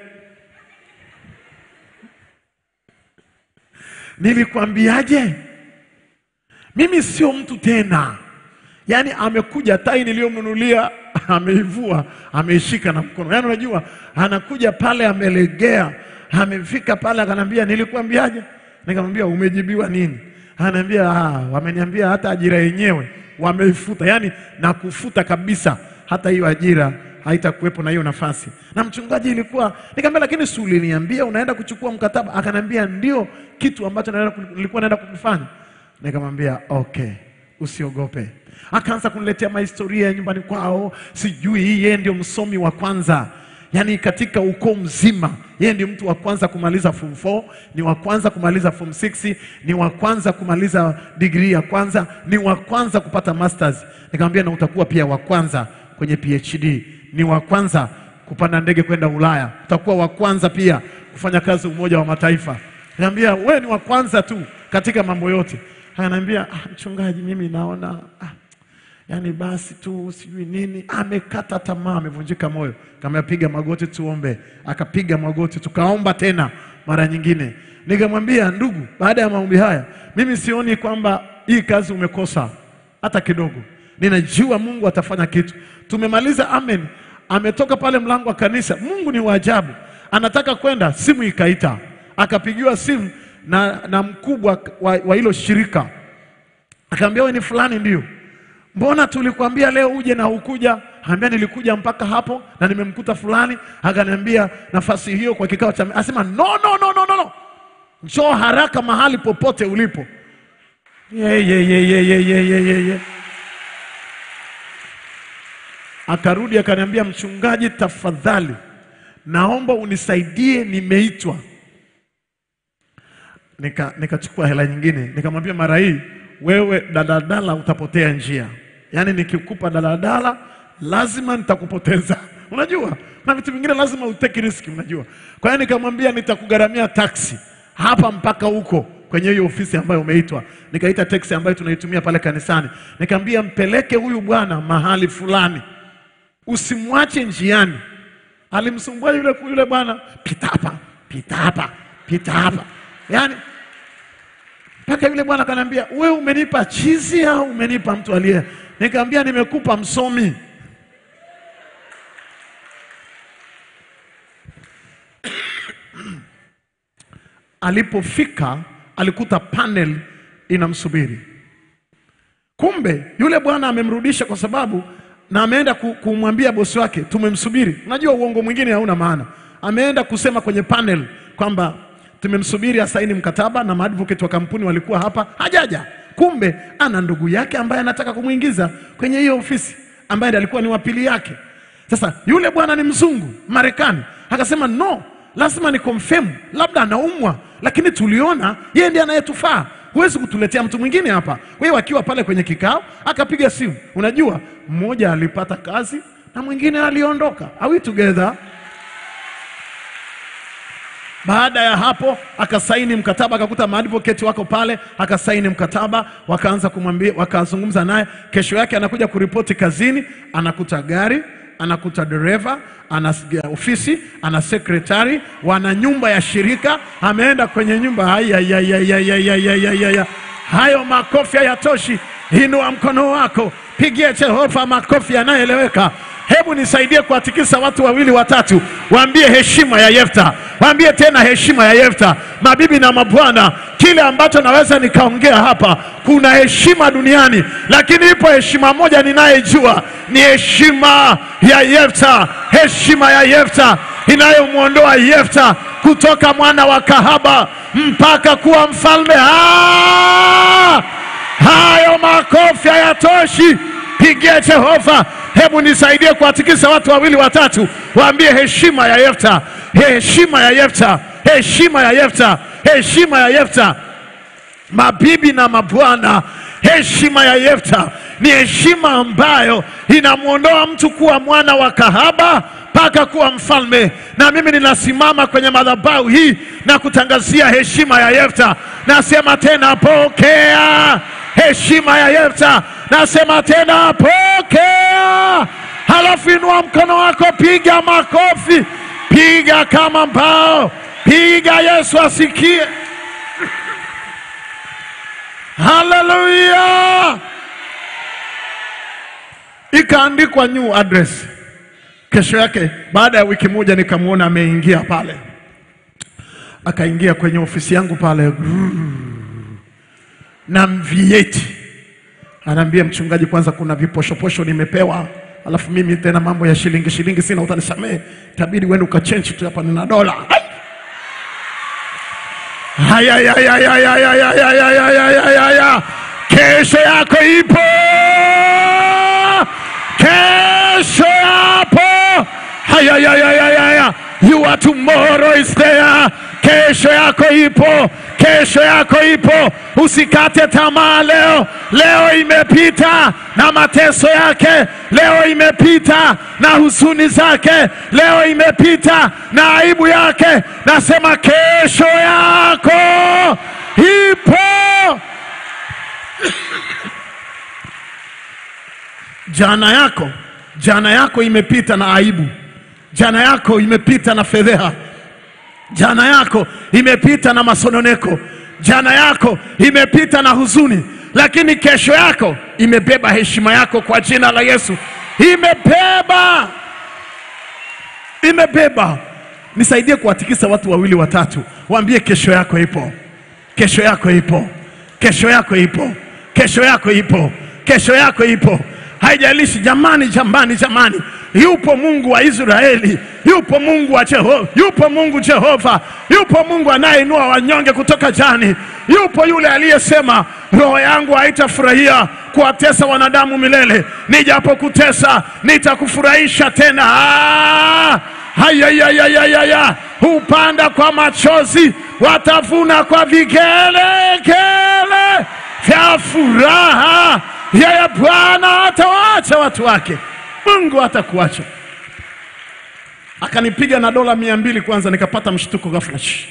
Speaker 2: Nilikuambiaje? Mimi sio mtu tena. Yaani amekuja tai niliyomnunulia ameivua, ameishika na mkono. Yaani unajua anakuja pale amelegea, amefika pale akanambia nilikuambiaje? Nikamwambia umejibiwa nini? Ananiambia ah, wameniambia hata ajira yenyewe wameifuta, yaani na kufuta kabisa, hata hiyo ajira haitakuwepo na hiyo nafasi. Na mchungaji ilikuwa, nikamwambia lakini si uliniambia unaenda kuchukua mkataba? Akanambia ndio kitu ambacho naenda ku- nilikuwa naenda kukifanya. Nikamwambia okay, usiogope. Akaanza kuniletea mahistoria ya nyumbani kwao, sijui yeye ndio msomi wa kwanza yaani katika ukoo mzima yeye ndio mtu wa kwanza kumaliza form 4 ni wa kwanza kumaliza form 6 ni wa kwanza kumaliza digrii ya kwanza ni wa kwanza kupata masters nikamwambia na utakuwa pia wa kwanza kwenye phd ni wa kwanza kupanda ndege kwenda ulaya utakuwa wa kwanza pia kufanya kazi umoja wa mataifa nikamwambia wewe ni wa kwanza tu katika mambo yote ananiambia ah, mchungaji mimi naona ah, yaani basi tu sijui nini, amekata tamaa, amevunjika moyo. Kama piga magoti tuombe, akapiga magoti, tukaomba tena mara nyingine. Nikamwambia ndugu, baada ya maombi haya, mimi sioni kwamba hii kazi umekosa hata kidogo. Ninajua Mungu atafanya kitu. Tumemaliza amen, ametoka pale mlango wa kanisa. Mungu ni wa ajabu, anataka kwenda, simu ikaita, akapigiwa simu na, na mkubwa wa, wa hilo shirika akaambia wewe ni fulani ndio mbona tulikwambia leo uje na hukuja ambia nilikuja mpaka hapo na nimemkuta fulani akaniambia nafasi hiyo kwa kikao cha asema no no no no no, no. njoo haraka mahali popote ulipo ye, ye, ye, ye, ye, ye, ye, ye, ye. akarudi akaniambia mchungaji tafadhali naomba unisaidie nimeitwa nika nikachukua hela nyingine nikamwambia mara hii wewe daladala utapotea njia yaani nikikupa daladala lazima nitakupoteza unajua na vitu vingine lazima uteki riski unajua kwa hiyo nikamwambia nitakugharamia taksi hapa mpaka huko kwenye hiyo ofisi ambayo umeitwa nikaita taksi ambayo tunaitumia pale kanisani nikamwambia mpeleke huyu bwana mahali fulani usimwache njiani alimsumbua yule yule bwana pita hapa pita hapa pita hapa yaani mpaka yule bwana akaniambia we umenipa chizi au umenipa mtu aliye nikamwambia nimekupa msomi alipofika alikuta panel inamsubiri kumbe yule bwana amemrudisha kwa sababu na ameenda ku- kumwambia bosi wake tumemsubiri unajua uongo mwingine hauna maana ameenda kusema kwenye panel kwamba tumemsubiri asaini mkataba na maadvocate wa kampuni walikuwa hapa hajaja kumbe ana ndugu yake ambaye anataka kumwingiza kwenye hiyo ofisi ambaye ndiye alikuwa ni wapili yake sasa yule bwana ni mzungu marekani akasema no lazima ni confirm labda anaumwa lakini tuliona yeye ndiye anayetufaa huwezi kutuletea mtu mwingine hapa kwa hiyo akiwa pale kwenye kikao akapiga simu unajua mmoja alipata kazi na mwingine aliondoka are we together baada ya hapo akasaini mkataba, akakuta maadvocate wako pale, akasaini mkataba, wakaanza kumwambia, wakazungumza naye. Kesho yake anakuja kuripoti kazini, anakuta gari, anakuta dereva, ana ofisi, ana sekretari, wana nyumba ya shirika, ameenda kwenye nyumba. Haya, ya, ya, ya, ya, ya, ya, ya, ya, ya. Hayo makofi hayatoshi, inua mkono wako, pigie Jehova makofi yanayoeleweka. Hebu nisaidie kuwatikisa watu wawili watatu, waambie heshima ya Yefta, waambie tena heshima ya Yefta. Mabibi na mabwana, kile ambacho naweza nikaongea hapa, kuna heshima duniani, lakini ipo heshima moja ninayejua, ni heshima ya Yefta, heshima ya Yefta inayomwondoa Yefta kutoka mwana wa kahaba mpaka kuwa mfalme. Ah! Hayo makofi hayatoshi, pigie Jehova. Hebu nisaidie kuwatikisa watu wawili watatu, waambie heshima ya Yefta, heshima ya Yefta, heshima ya Yefta, heshima ya Yefta. Mabibi na mabwana, heshima ya Yefta ni heshima ambayo inamwondoa mtu kuwa mwana wa kahaba mpaka kuwa mfalme. Na mimi ninasimama kwenye madhabahu hii na kutangazia heshima ya Yefta. Nasema tena, pokea heshima ya Yefta. Nasema tena, pokea. Halafu inua mkono wako, piga makofi, piga kama mbao, piga, Yesu asikie. Haleluya! Ikaandikwa new address. Kesho yake baada ya wiki moja nikamwona ameingia pale, akaingia kwenye ofisi yangu pale na mvieti, anaambia mchungaji, kwanza kuna viposhoposho nimepewa, alafu mimi tena mambo ya shilingi shilingi sina, utanisamehe, itabidi uende ukachenji tu hapa, nina dola Hai! Haya, ya, ya, ya, ya, ya, ya, ya, ya, ya, ya, ya, ya. kesho yako ipo, kesho yapo. Hayayayayaya, your tomorrow is there. Kesho yako ipo, kesho yako ipo. Usikate tamaa leo. Leo imepita na mateso yake, leo imepita na huzuni zake, leo imepita na aibu yake. Nasema kesho yako ipo. Jana yako, jana yako imepita na aibu, jana yako imepita na fedheha, jana yako imepita na masononeko, jana yako imepita na huzuni, lakini kesho yako imebeba heshima yako kwa jina la Yesu. Imebeba, imebeba. Nisaidie kuwatikisa watu wawili watatu, waambie kesho yako ipo, kesho yako ipo, kesho yako ipo, kesho yako ipo, kesho yako ipo. Haijalishi jamani, jamani, jamani, yupo Mungu wa Israeli, yupo Mungu wa Jehova, yupo Mungu Jehova, yupo Mungu anayeinua wanyonge kutoka jani, yupo yule aliyesema roho yangu haitafurahia kuwatesa wanadamu milele, nijapokutesa nitakufurahisha tena. Ah! Hayayayayaya, hupanda kwa machozi, watavuna kwa vigelegele vya furaha. Yeye Bwana hatawaacha watu wake, Mungu hatakuacha. Akanipiga na dola mia mbili kwanza, nikapata mshtuko ghafla. Shh.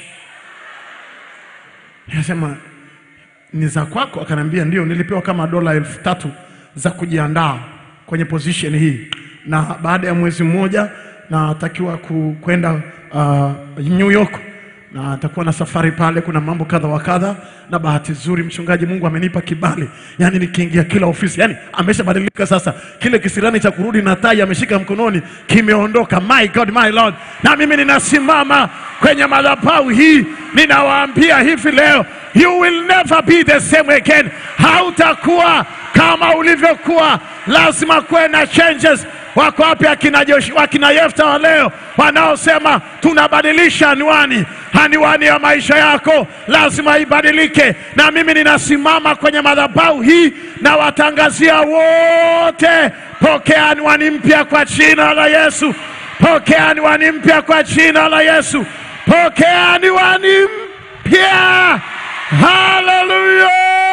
Speaker 2: Nikasema ni za kwako? Akaniambia ndio, nilipewa kama dola elfu tatu za kujiandaa kwenye position hii, na baada ya mwezi mmoja natakiwa ku- kwenda uh, New York na atakuwa na safari pale, kuna mambo kadha wa kadha, na bahati nzuri mchungaji, Mungu amenipa kibali, yani nikiingia kila ofisi, yani ameshabadilika sasa. Kile kisirani cha kurudi na tai ameshika mkononi kimeondoka. My God, my Lord, na mimi ninasimama kwenye madhabahu hii, ninawaambia hivi leo, you will never be the same again. Hautakuwa kama ulivyokuwa, lazima kuwe na changes. Wako wapi akina Joshua, akina Yefta wa leo wanaosema tunabadilisha anwani? Anwani ya maisha yako lazima ibadilike, na mimi ninasimama kwenye madhabahu hii na watangazia wote, pokea anwani mpya kwa jina la Yesu, pokea anwani mpya kwa jina la Yesu, pokea anwani mpya. Haleluya!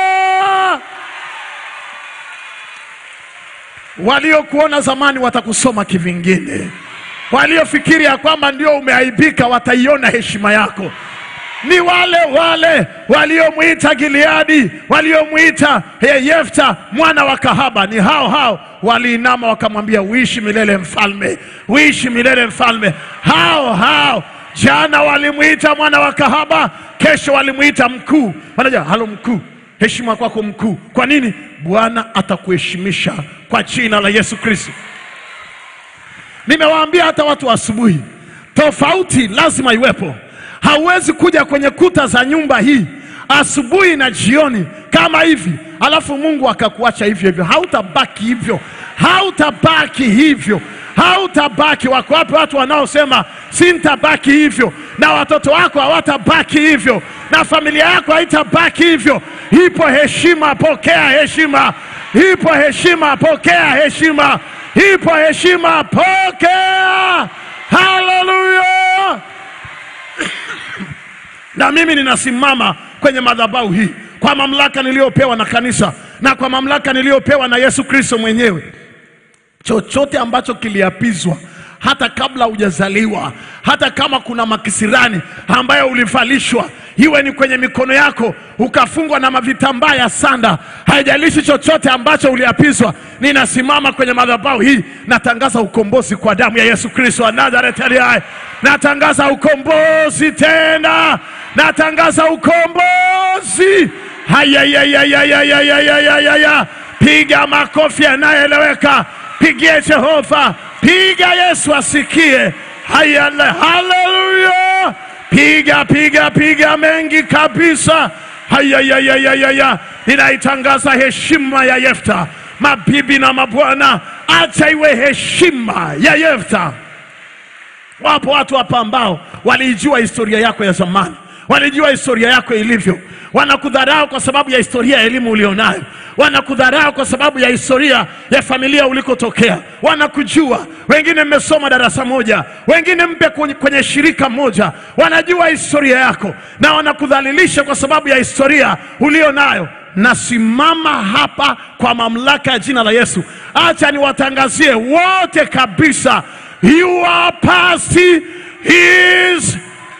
Speaker 2: Waliokuona zamani watakusoma kivingine. Waliofikiri ya kwamba ndio umeaibika wataiona heshima yako. Ni wale wale waliomwita Gileadi, waliomwita eh, Yefta mwana wa kahaba, ni hao hao waliinama wakamwambia, uishi milele mfalme, uishi milele mfalme. Hao hao jana walimwita mwana wa kahaba, kesho walimwita mkuu. Wanaja halo mkuu, heshima kwako mkuu. Kwa nini? Bwana atakuheshimisha kwa jina la Yesu Kristo. Nimewaambia hata watu wa asubuhi, tofauti lazima iwepo. Hauwezi kuja kwenye kuta za nyumba hii asubuhi na jioni kama hivi, alafu Mungu akakuacha hivyo hivyo. Hautabaki hivyo, hautabaki hivyo, hautabaki. Wako wapi watu wanaosema sintabaki hivyo, na watoto wako hawatabaki hivyo, na familia yako haitabaki hivyo? Ipo heshima, pokea heshima. Ipo heshima, pokea heshima. Ipo heshima, pokea. Haleluya! na mimi ninasimama kwenye madhabahu hii kwa mamlaka niliyopewa na kanisa na kwa mamlaka niliyopewa na Yesu Kristo mwenyewe. Chochote ambacho kiliapizwa hata kabla hujazaliwa, hata kama kuna makisirani ambayo ulivalishwa, iwe ni kwenye mikono yako ukafungwa na mavitambaa ya sanda, haijalishi chochote ambacho uliapizwa, ninasimama kwenye madhabahu hii, natangaza ukombozi kwa damu ya Yesu Kristo wa Nazareti aliye hai. Natangaza ukombozi tena, natangaza ukombozi. Hayayayayayayayayaya, piga makofi yanayoeleweka, pigie Jehova, piga Yesu asikie. Hayale, haleluya! Piga piga piga mengi kabisa. Hayayayayayaya, ninaitangaza heshima ya Yefta. Mabibi na mabwana, acha iwe heshima ya Yefta. Wapo watu hapa ambao walijua historia yako ya zamani, walijua historia yako ilivyo, wanakudharau kwa sababu ya historia ya elimu ulionayo, wanakudharau kwa sababu ya historia ya familia ulikotokea, wanakujua. Wengine mmesoma darasa moja, wengine mpe kwenye, kwenye shirika moja, wanajua historia yako na wanakudhalilisha kwa sababu ya historia ulio nayo. Nasimama hapa kwa mamlaka ya jina la Yesu, acha niwatangazie wote kabisa, your past is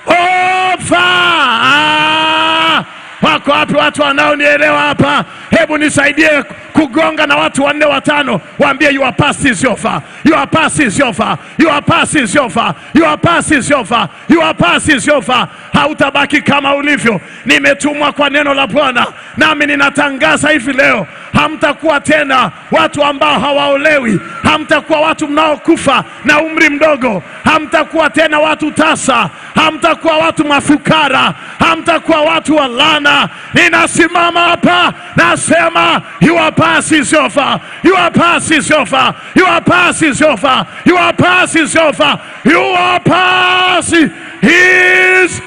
Speaker 2: over. Wako wapi watu wanaonielewa hapa? Hebu nisaidie kugonga na watu wanne watano, waambie your past is over, your past is over, your past is over, your past is over, your past is over. Hautabaki kama ulivyo. Nimetumwa kwa neno la Bwana, nami ninatangaza hivi leo, hamtakuwa tena watu ambao hawaolewi, hamtakuwa watu mnaokufa na umri mdogo, hamtakuwa tena watu tasa, hamtakuwa watu mafukara, hamtakuwa watu wa laana. Ninasimama hapa nasema, your past is over, your past is over, your past is over, your past is over, your past is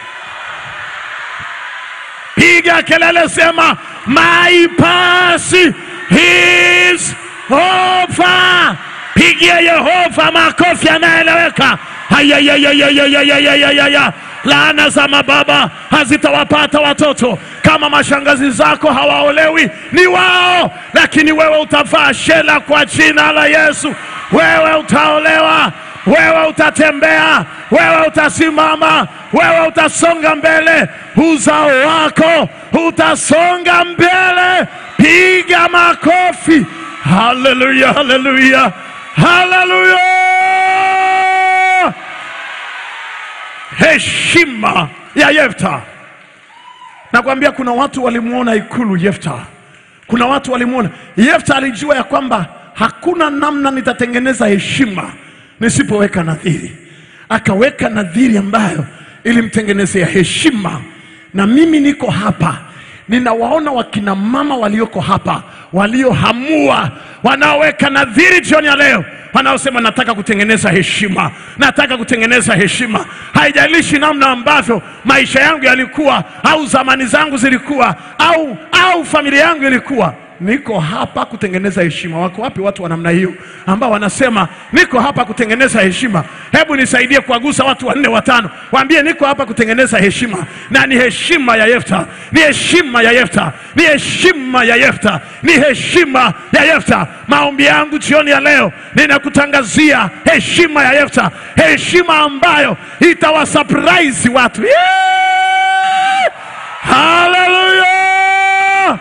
Speaker 2: piga kelele, sema my past is over. Pigia Yehova makofi yanaeleweka. Hayayayayayayayayaya. Laana za mababa hazitawapata watoto. Kama mashangazi zako hawaolewi, ni wao, lakini wewe utavaa shela kwa jina la Yesu. Wewe utaolewa, wewe utatembea, wewe utasimama, wewe utasonga mbele, uzao wako utasonga mbele. Piga makofi! Haleluya, haleluya, haleluya! Heshima ya Yefta. Nakwambia kuna watu walimwona ikulu Yefta, kuna watu walimwona Yefta. Alijua ya kwamba hakuna namna nitatengeneza heshima nisipoweka nadhiri. Akaweka nadhiri ambayo ilimtengenezea heshima, na mimi niko hapa ninawaona wakina mama walioko hapa waliohamua, wanaoweka nadhiri jioni ya leo, wanaosema nataka kutengeneza heshima, nataka kutengeneza heshima. Haijalishi namna ambavyo maisha yangu yalikuwa au zamani zangu zilikuwa au, au familia yangu ilikuwa niko hapa kutengeneza heshima. Wako wapi watu wa namna hiyo ambao wanasema niko hapa kutengeneza heshima? Hebu nisaidie kuwagusa watu wanne watano, waambie niko hapa kutengeneza heshima, na ni heshima ya Yefta, ni heshima ya Yefta, ni heshima ya Yefta, ni heshima ya Yefta. Maombi yangu jioni ya leo, ninakutangazia heshima ya Yefta, heshima ambayo itawasurprise watu. Yeah! Hallelujah!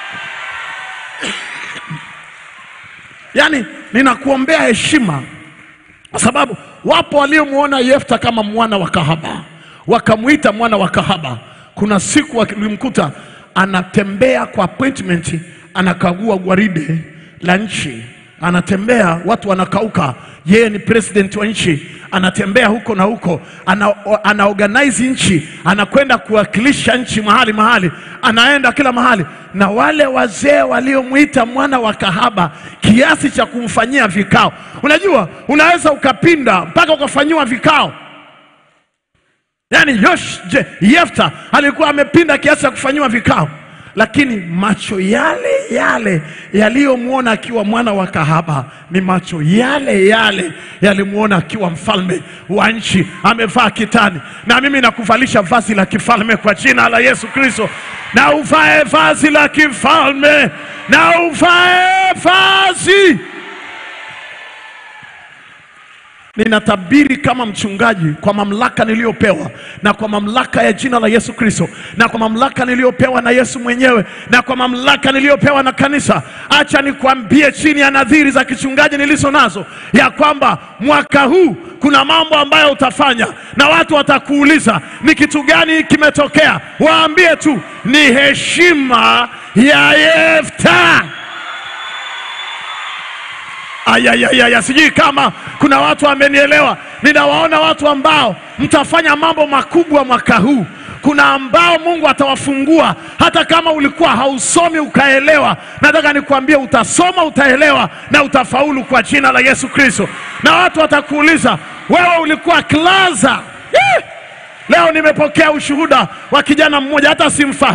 Speaker 2: Yaani ninakuombea heshima kwa sababu wapo waliomwona Yefta kama mwana wa kahaba, wakamwita mwana wa kahaba. Kuna siku walimkuta anatembea kwa appointment, anakagua gwaride la nchi, anatembea, watu wanakauka, yeye ni president wa nchi, anatembea huko na huko, ana, ana organize nchi, anakwenda kuwakilisha nchi mahali mahali, anaenda kila mahali, na wale wazee waliomwita mwana wa kahaba kiasi cha kumfanyia vikao. Unajua, unaweza ukapinda mpaka ukafanyiwa vikao. Yaani Yosh, je, Yefta alikuwa amepinda kiasi cha kufanyiwa vikao, lakini macho yale yale yaliyomwona akiwa mwana wa kahaba ni macho yale yale yalimwona akiwa mfalme wa nchi, amevaa kitani. Na mimi nakuvalisha vazi la kifalme kwa jina la Yesu Kristo, na uvae vazi la kifalme, na uvae vazi Ninatabiri kama mchungaji kwa mamlaka niliyopewa na kwa mamlaka ya jina la Yesu Kristo na kwa mamlaka niliyopewa na Yesu mwenyewe na kwa mamlaka niliyopewa na kanisa. Acha nikwambie chini ya nadhiri za kichungaji nilizo nazo ya kwamba mwaka huu kuna mambo ambayo utafanya na watu watakuuliza ni kitu gani kimetokea. Waambie tu ni heshima ya Yefta. Ayayaya, sijui kama kuna watu wamenielewa. Ninawaona watu ambao mtafanya mambo makubwa mwaka huu. Kuna ambao Mungu atawafungua hata kama ulikuwa hausomi ukaelewa. Nataka nikwambie, utasoma, utaelewa na utafaulu kwa jina la Yesu Kristo. Na watu watakuuliza wewe ulikuwa klaza. Eh! Leo nimepokea ushuhuda wa kijana mmoja, hata simfahamu,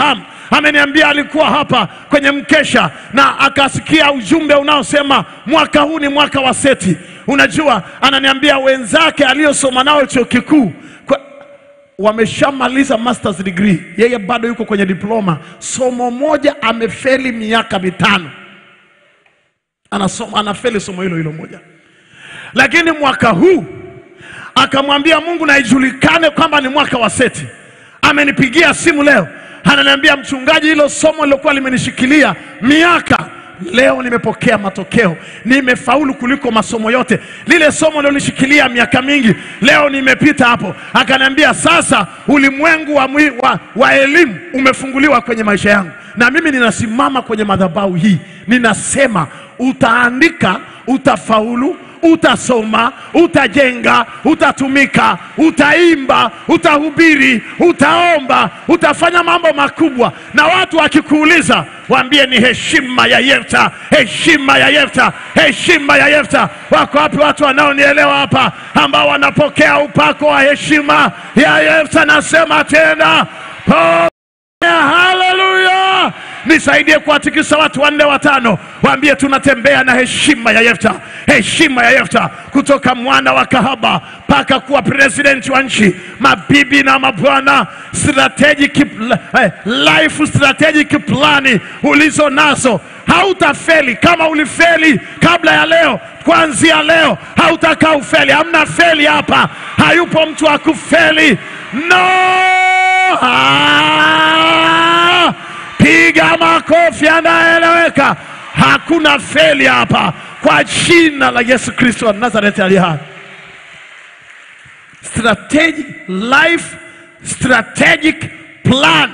Speaker 2: ameniambia alikuwa hapa kwenye mkesha na akasikia ujumbe unaosema mwaka huu ni mwaka wa seti. Unajua, ananiambia wenzake aliyosoma nao chuo kikuu kwa- wameshamaliza masters degree, yeye bado yuko kwenye diploma. Somo moja amefeli miaka mitano, anasoma anafeli somo hilo hilo moja, lakini mwaka huu akamwambia Mungu na ijulikane kwamba ni mwaka wa seti. Amenipigia simu leo, ananiambia mchungaji, hilo somo lilokuwa limenishikilia miaka leo nimepokea matokeo, nimefaulu kuliko masomo yote. Lile somo lilonishikilia miaka mingi, leo nimepita hapo. Akaniambia sasa ulimwengu wa, mwi- wa, wa elimu umefunguliwa kwenye maisha yangu, na mimi ninasimama kwenye madhabahu hii, ninasema utaandika, utafaulu utasoma, utajenga, utatumika, utaimba, utahubiri, utaomba, utafanya mambo makubwa, na watu wakikuuliza waambie ni heshima ya Yefta, heshima ya Yefta, heshima ya Yefta. Wako wapi watu wanaonielewa hapa, ambao wanapokea upako wa heshima ya Yefta? Nasema tena po Haleluya! Nisaidie kuwatikisa watu wanne watano, waambie tunatembea na heshima ya Yefta, heshima ya Yefta, kutoka mwana wa kahaba mpaka kuwa president wa nchi. Mabibi na mabwana, strategic eh, life strategic plani ulizo nazo hautafeli. Kama ulifeli kabla ya leo, kuanzia leo hautakaa ufeli. Hamna feli hapa, hayupo mtu wa kufeli. No! Ah! Piga makofi anaeleweka. Hakuna feli hapa kwa jina la Yesu Kristo wa Nazareti aliye hai. Strategic life strategic plan.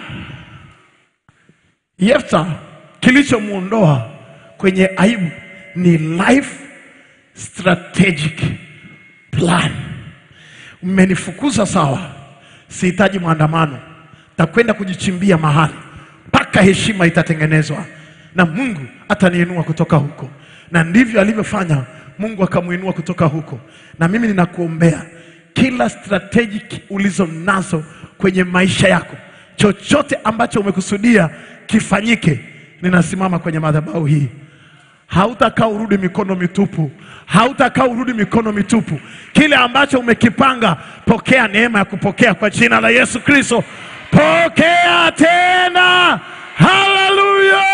Speaker 2: Yefta kilichomwondoa kwenye aibu ni life strategic plan. Mmenifukuza sawa, sihitaji maandamano, takwenda kujichimbia mahali mpaka heshima itatengenezwa na Mungu ataniinua kutoka huko, na ndivyo alivyofanya. Mungu akamuinua kutoka huko, na mimi ninakuombea kila strategic ulizo nazo kwenye maisha yako, chochote ambacho umekusudia kifanyike, ninasimama kwenye madhabahu hii hautakaa urudi mikono mitupu, hautakaa urudi mikono mitupu. Kile ambacho umekipanga, pokea neema ya kupokea kwa jina la Yesu Kristo. Pokea tena, haleluya!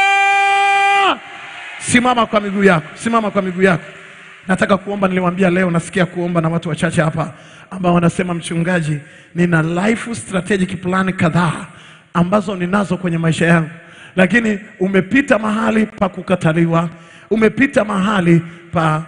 Speaker 2: Simama kwa miguu yako, simama kwa miguu yako. Nataka kuomba, niliwaambia leo nasikia kuomba na watu wachache hapa ambao wanasema mchungaji, nina life strategic plan kadhaa ambazo ninazo kwenye maisha yangu, lakini umepita mahali pa kukataliwa, umepita mahali pa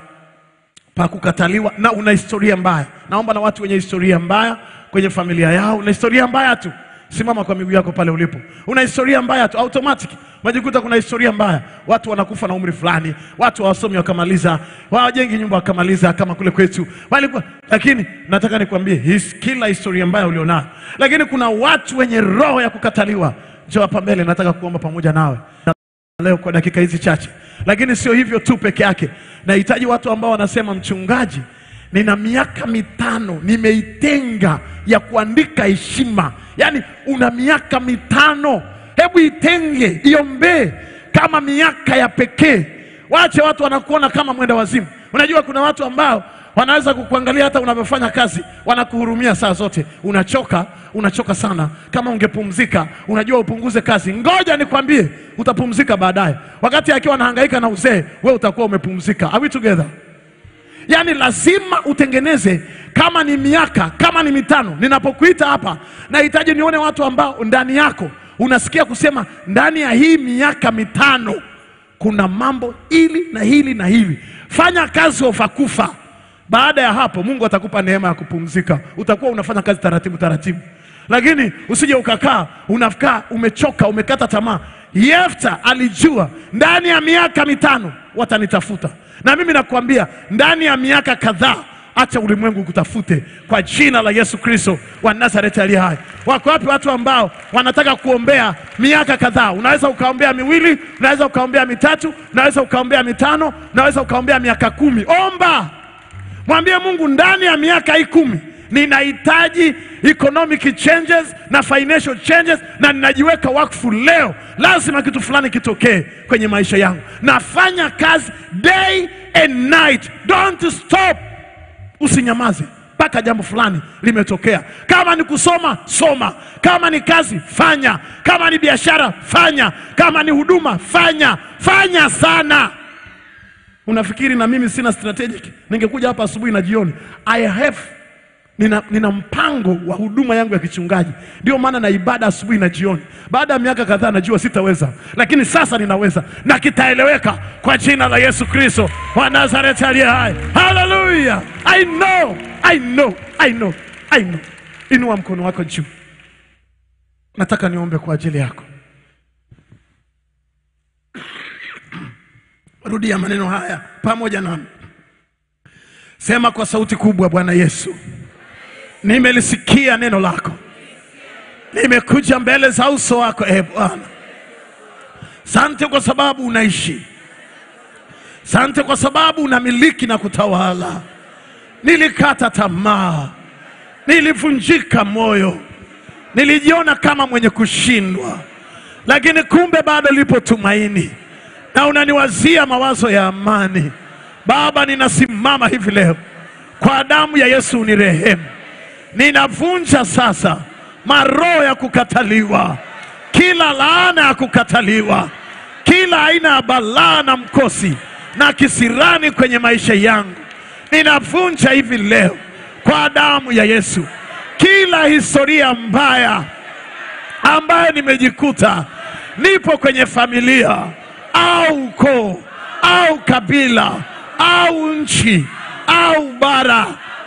Speaker 2: pa kukataliwa na una historia mbaya. Naomba na watu wenye historia mbaya kwenye familia yao, una historia mbaya tu, simama kwa miguu yako pale ulipo. Una historia mbaya tu, automatic unajikuta kuna historia mbaya. Watu wanakufa na umri fulani, watu hawasomi wakamaliza, hawajengi nyumba wakamaliza, kama kule kwetu walikuwa. Lakini nataka nikwambie, his, kila historia mbaya ulionayo, lakini kuna watu wenye roho ya kukataliwa. Njoo hapa mbele, nataka kuomba pamoja nawe leo kwa dakika hizi chache, lakini sio hivyo tu peke yake. Nahitaji watu ambao wanasema mchungaji, nina miaka mitano nimeitenga ya kuandika heshima. Yaani una miaka mitano, hebu itenge, iombee kama miaka ya pekee. Wache watu wanakuona kama mwenda wazimu. Unajua kuna watu ambao wanaweza kukuangalia hata unavyofanya kazi, wanakuhurumia saa zote. Unachoka, unachoka sana. Kama ungepumzika, unajua upunguze kazi. Ngoja nikwambie, utapumzika baadaye. Wakati akiwa anahangaika na uzee, wewe utakuwa umepumzika. Are we together? Yaani lazima utengeneze, kama ni miaka, kama ni mitano. Ninapokuita hapa, nahitaji nione watu ambao ndani yako unasikia kusema, ndani ya hii miaka mitano kuna mambo hili na hili na hili. Fanya kazi ofakufa. Baada ya hapo, Mungu atakupa neema ya kupumzika. Utakuwa unafanya kazi taratibu taratibu, lakini usije ukakaa unakaa umechoka, umekata tamaa. Yefta alijua ndani ya miaka mitano watanitafuta, na mimi nakwambia ndani ya miaka kadhaa acha ulimwengu kutafute kwa jina la Yesu Kristo wa Nazareti aliye hai. Wako wapi watu ambao wanataka kuombea miaka kadhaa? Unaweza ukaombea miwili, unaweza ukaombea mitatu, unaweza ukaombea mitano, unaweza ukaombea miaka kumi. Omba, mwambie Mungu, ndani ya miaka hii kumi ninahitaji economic changes na financial changes, na ninajiweka wakfu leo, lazima kitu fulani kitokee kwenye maisha yangu. Nafanya kazi day and night, don't stop. Usinyamaze mpaka jambo fulani limetokea. Kama ni kusoma, soma. Kama ni kazi, fanya. Kama ni biashara, fanya. Kama ni huduma, fanya. Fanya sana. Unafikiri na mimi sina strategic? Ningekuja hapa asubuhi na jioni. I have nina, nina mpango wa huduma yangu ya kichungaji. Ndio maana na ibada asubuhi na jioni. Baada ya miaka kadhaa najua sitaweza, lakini sasa ninaweza na kitaeleweka kwa jina la Yesu Kristo wa Nazareti aliye hai. Haleluya! I know, I know, I know, I know. Inua mkono wako juu. Nataka niombe kwa ajili yako. Rudia maneno haya pamoja nami. Sema kwa sauti kubwa, Bwana Yesu, nimelisikia neno lako, nimekuja mbele za uso wako e Bwana. Sante kwa sababu unaishi, sante kwa sababu unamiliki na kutawala. Nilikata tamaa, nilivunjika moyo, nilijiona kama mwenye kushindwa, lakini kumbe bado lipo tumaini na unaniwazia mawazo ya amani. Baba, ninasimama hivi leo kwa damu ya Yesu, unirehemu. Ninavunja sasa maroho ya kukataliwa, kila laana ya kukataliwa, kila aina ya balaa na mkosi na kisirani kwenye maisha yangu, ninavunja hivi leo kwa damu ya Yesu, kila historia mbaya ambayo nimejikuta nipo kwenye familia au ukoo au kabila au nchi au bara.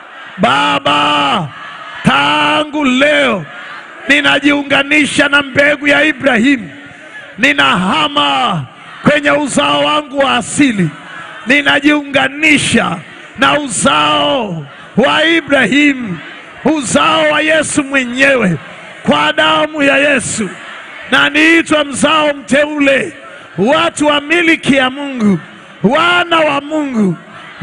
Speaker 2: Baba, tangu leo ninajiunganisha na mbegu ya Ibrahimu, ninahama kwenye uzao wangu wa asili, ninajiunganisha na uzao wa Ibrahimu, uzao wa Yesu mwenyewe, kwa damu ya Yesu, na niitwa mzao mteule watu wa miliki ya Mungu, wana wa Mungu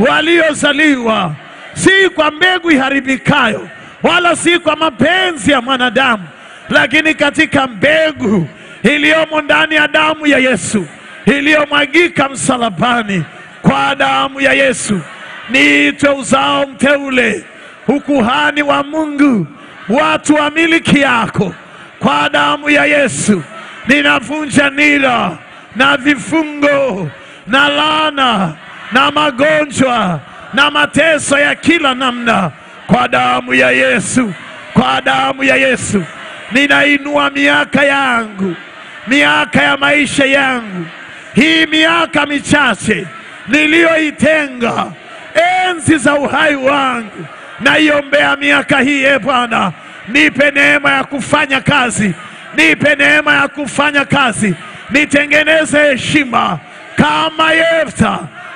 Speaker 2: waliozaliwa si kwa mbegu iharibikayo, wala si kwa mapenzi ya mwanadamu, lakini katika mbegu iliyomo ndani ya damu ya Yesu iliyomwagika msalabani. Kwa damu ya Yesu niitwe uzao mteule, ukuhani wa Mungu, watu wa miliki yako. Kwa damu ya Yesu ninavunja nira na vifungo na laana na magonjwa na mateso ya kila namna kwa damu ya Yesu, kwa damu ya Yesu ninainua miaka yangu, miaka ya maisha yangu, hii miaka michache niliyoitenga, enzi za uhai wangu, naiombea miaka hii. E Bwana, nipe neema ya kufanya kazi, nipe neema ya kufanya kazi nitengeneze heshima kama Yefta.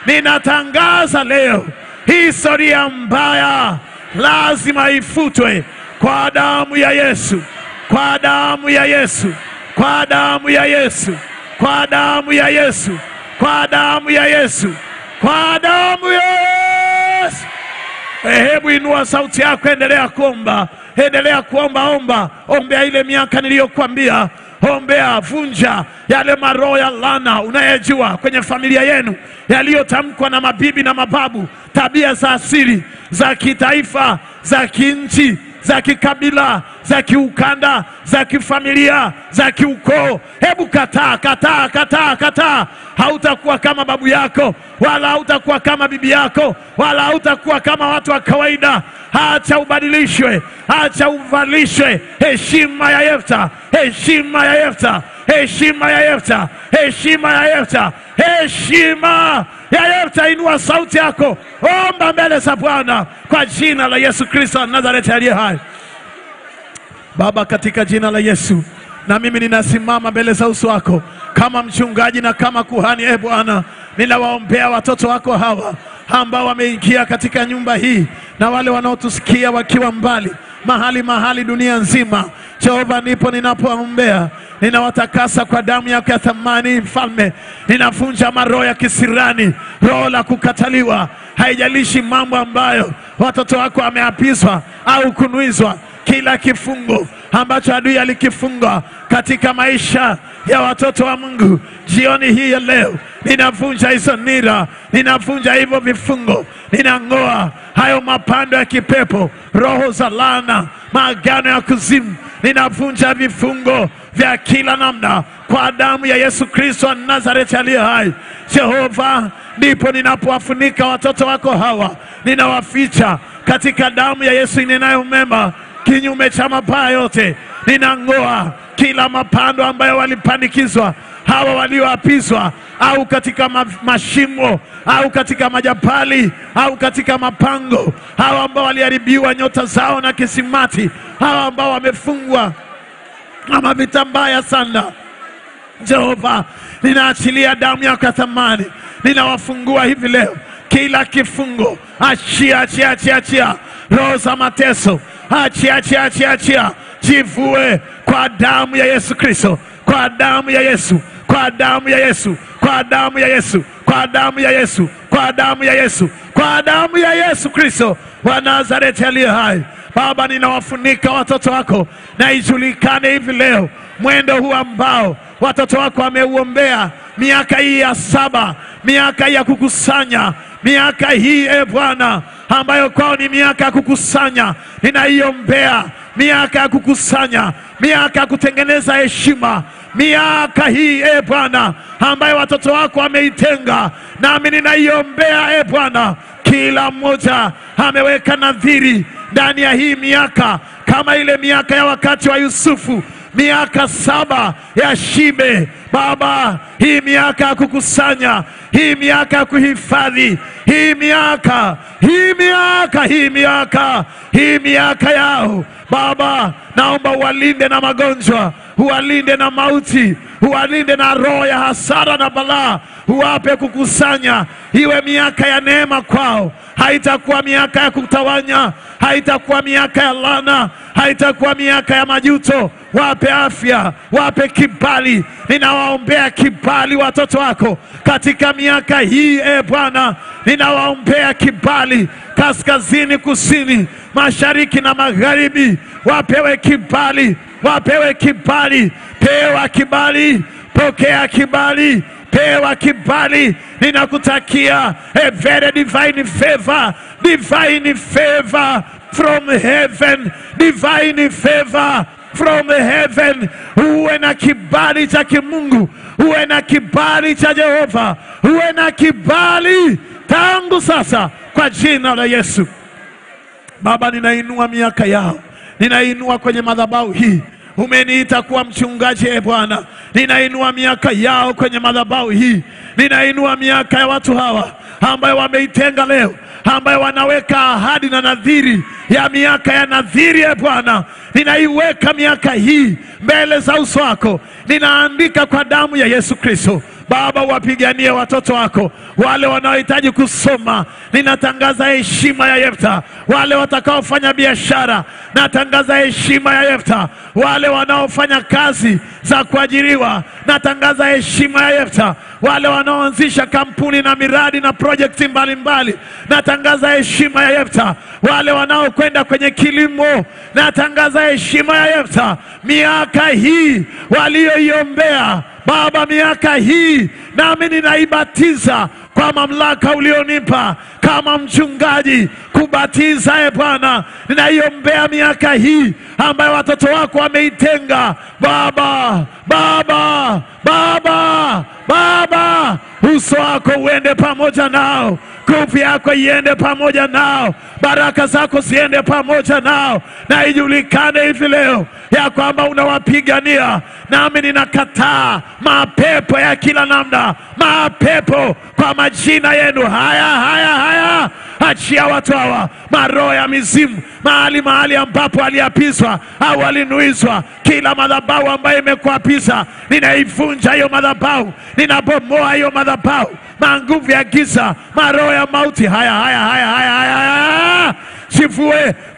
Speaker 2: Ninatangaza leo, historia mbaya lazima ifutwe kwa damu ya Yesu, kwa damu ya Yesu, kwa damu ya Yesu, kwa damu ya Yesu, kwa damu ya Yesu, kwa damu ya Yesu. Eh, Hebu inua sauti yako, endelea kuomba, endelea kuomba, omba, ombea ile miaka niliyokuambia ombea, vunja yale maroho ya laana unayejua kwenye familia yenu yaliyotamkwa na mabibi na mababu, tabia za asili za kitaifa, za kinchi, za kikabila, za kiukanda, za kifamilia, za kiukoo. Hebu kataa, kataa, kataa, kataa. Hautakuwa kama babu yako, wala hautakuwa kama bibi yako, wala hautakuwa kama watu wa kawaida. Acha ubadilishwe, acha uvalishwe heshima ya Yefta, heshima ya Yefta, heshima ya Yefta, heshima ya Yefta, heshima ya Yefta. Inua sauti yako, omba mbele za Bwana kwa jina la Yesu Kristo wa Nazareti aliye hai. Baba, katika jina la Yesu, na mimi ninasimama mbele za uso wako kama mchungaji na kama kuhani. E Bwana, ninawaombea watoto wako hawa ambao wameingia katika nyumba hii na wale wanaotusikia wakiwa mbali. mahali mahali dunia nzima. Jehova, ndipo ninapoombea, ninawatakasa kwa damu yako ya thamani. Mfalme, ninavunja maroho ya kisirani, roho la kukataliwa. Haijalishi mambo ambayo watoto wako wameapizwa au kunuizwa, kila kifungo ambacho adui alikifunga katika maisha ya watoto wa Mungu jioni hii ya leo, ninavunja hizo nira, ninavunja hivyo vifungo, ninang'oa hayo mapando ya kipepo, roho za laana, maagano ya kuzimu, ninavunja vifungo vya kila namna kwa damu ya Yesu Kristo wa Nazareti aliye hai. Jehova, ndipo ninapowafunika watoto wako hawa, ninawaficha katika damu ya Yesu inenayo mema kinyume cha mabaya yote. Ninang'oa kila mapando ambayo walipandikizwa hawa walioapizwa, au katika ma mashimo au katika majapali au katika mapango, hawa ambao waliharibiwa nyota zao na kisimati, hawa ambao wamefungwa na mavita mbaya sana. Jehova, ninaachilia damu yako ya thamani, ninawafungua hivi leo kila kifungo. Achia, achia, achia, achia roho za mateso, achia, achia, achia, achia, jivue kwa damu ya Yesu Kristo, kwa damu ya Yesu, kwa damu ya Yesu, kwa damu ya Yesu, kwa damu ya Yesu, kwa damu ya Yesu, kwa damu ya Yesu Kristo wa Nazareti aliye hai. Baba, ninawafunika watoto wako na ijulikane hivi leo mwendo huu ambao watoto wako wameuombea miaka hii ya saba, miaka hii ya kukusanya, miaka hii e Bwana, ambayo kwao ni miaka ya kukusanya, ninaiombea miaka ya kukusanya, miaka ya kutengeneza heshima, miaka hii e Bwana, ambayo watoto wako wameitenga, nami ninaiombea e Bwana, kila mmoja ameweka nadhiri ndani ya hii miaka, kama ile miaka ya wakati wa Yusufu, miaka saba ya shibe. Baba, hii miaka ya kukusanya, hii miaka ya kuhifadhi, hii miaka, hii miaka, hii miaka, hii miaka yao Baba, naomba uwalinde na magonjwa, uwalinde na mauti, uwalinde na roho ya hasara na balaa, uwape kukusanya, iwe miaka ya neema kwao. Haitakuwa miaka ya kutawanya, haitakuwa miaka ya laana, haitakuwa miaka ya majuto. Wape afya, wape kibali. Ninawaombea kibali watoto wako katika miaka hii, e Bwana, ninawaombea kibali kaskazini, kusini, mashariki na magharibi, wapewe kibali, wapewe kibali, pewa kibali, pokea kibali, pewa kibali. Ninakutakia a very divine favor, divine favor from heaven, divine favor from heaven. Uwe na kibali cha kimungu, uwe na kibali cha Jehova, uwe na kibali tangu sasa kwa jina la Yesu. Baba, ninainua miaka yao, ninainua kwenye madhabahu hii. Umeniita kuwa mchungaji, e Bwana, ninainua miaka yao kwenye madhabahu hii, ninainua miaka ya watu hawa ambayo wameitenga leo, ambayo wanaweka ahadi na nadhiri ya miaka ya nadhiri. E Bwana, ninaiweka miaka hii mbele za uso wako, ninaandika kwa damu ya Yesu Kristo. Baba, wapiganie watoto wako wale wanaohitaji kusoma. Ninatangaza heshima ya Yefta. Wale watakaofanya biashara, natangaza heshima ya Yefta. Wale wanaofanya kazi za kuajiriwa, natangaza heshima ya Yefta. Wale wanaoanzisha kampuni na miradi na projekti mbalimbali, natangaza heshima ya Yefta. Wale wanaokwenda kwenye kilimo, natangaza heshima ya Yefta. Miaka hii walioiombea Baba, miaka hii nami ninaibatiza kwa mamlaka ulionipa kama mchungaji kubatiza. E Bwana, ninaiombea miaka hii ambayo watoto wako wameitenga. Baba, Baba, Baba, Baba, uso wako uende pamoja nao, nguvu yako iende pamoja nao, baraka zako ziende pamoja nao, na ijulikane hivi leo ya kwamba unawapigania. Nami ninakataa mapepo ya kila namna, mapepo kwa majina yenu. Haya, haya, haya, achia watu hawa maroho ya mizimu mahali mahali ambapo aliapizwa au alinuizwa, kila madhabahu ambayo imekuapiza ninaivunja hiyo madhabahu, ninabomoa hiyo madhabahu, manguvu ya giza, maroho ya mauti, haya haya haya haya haya, haya. Chivue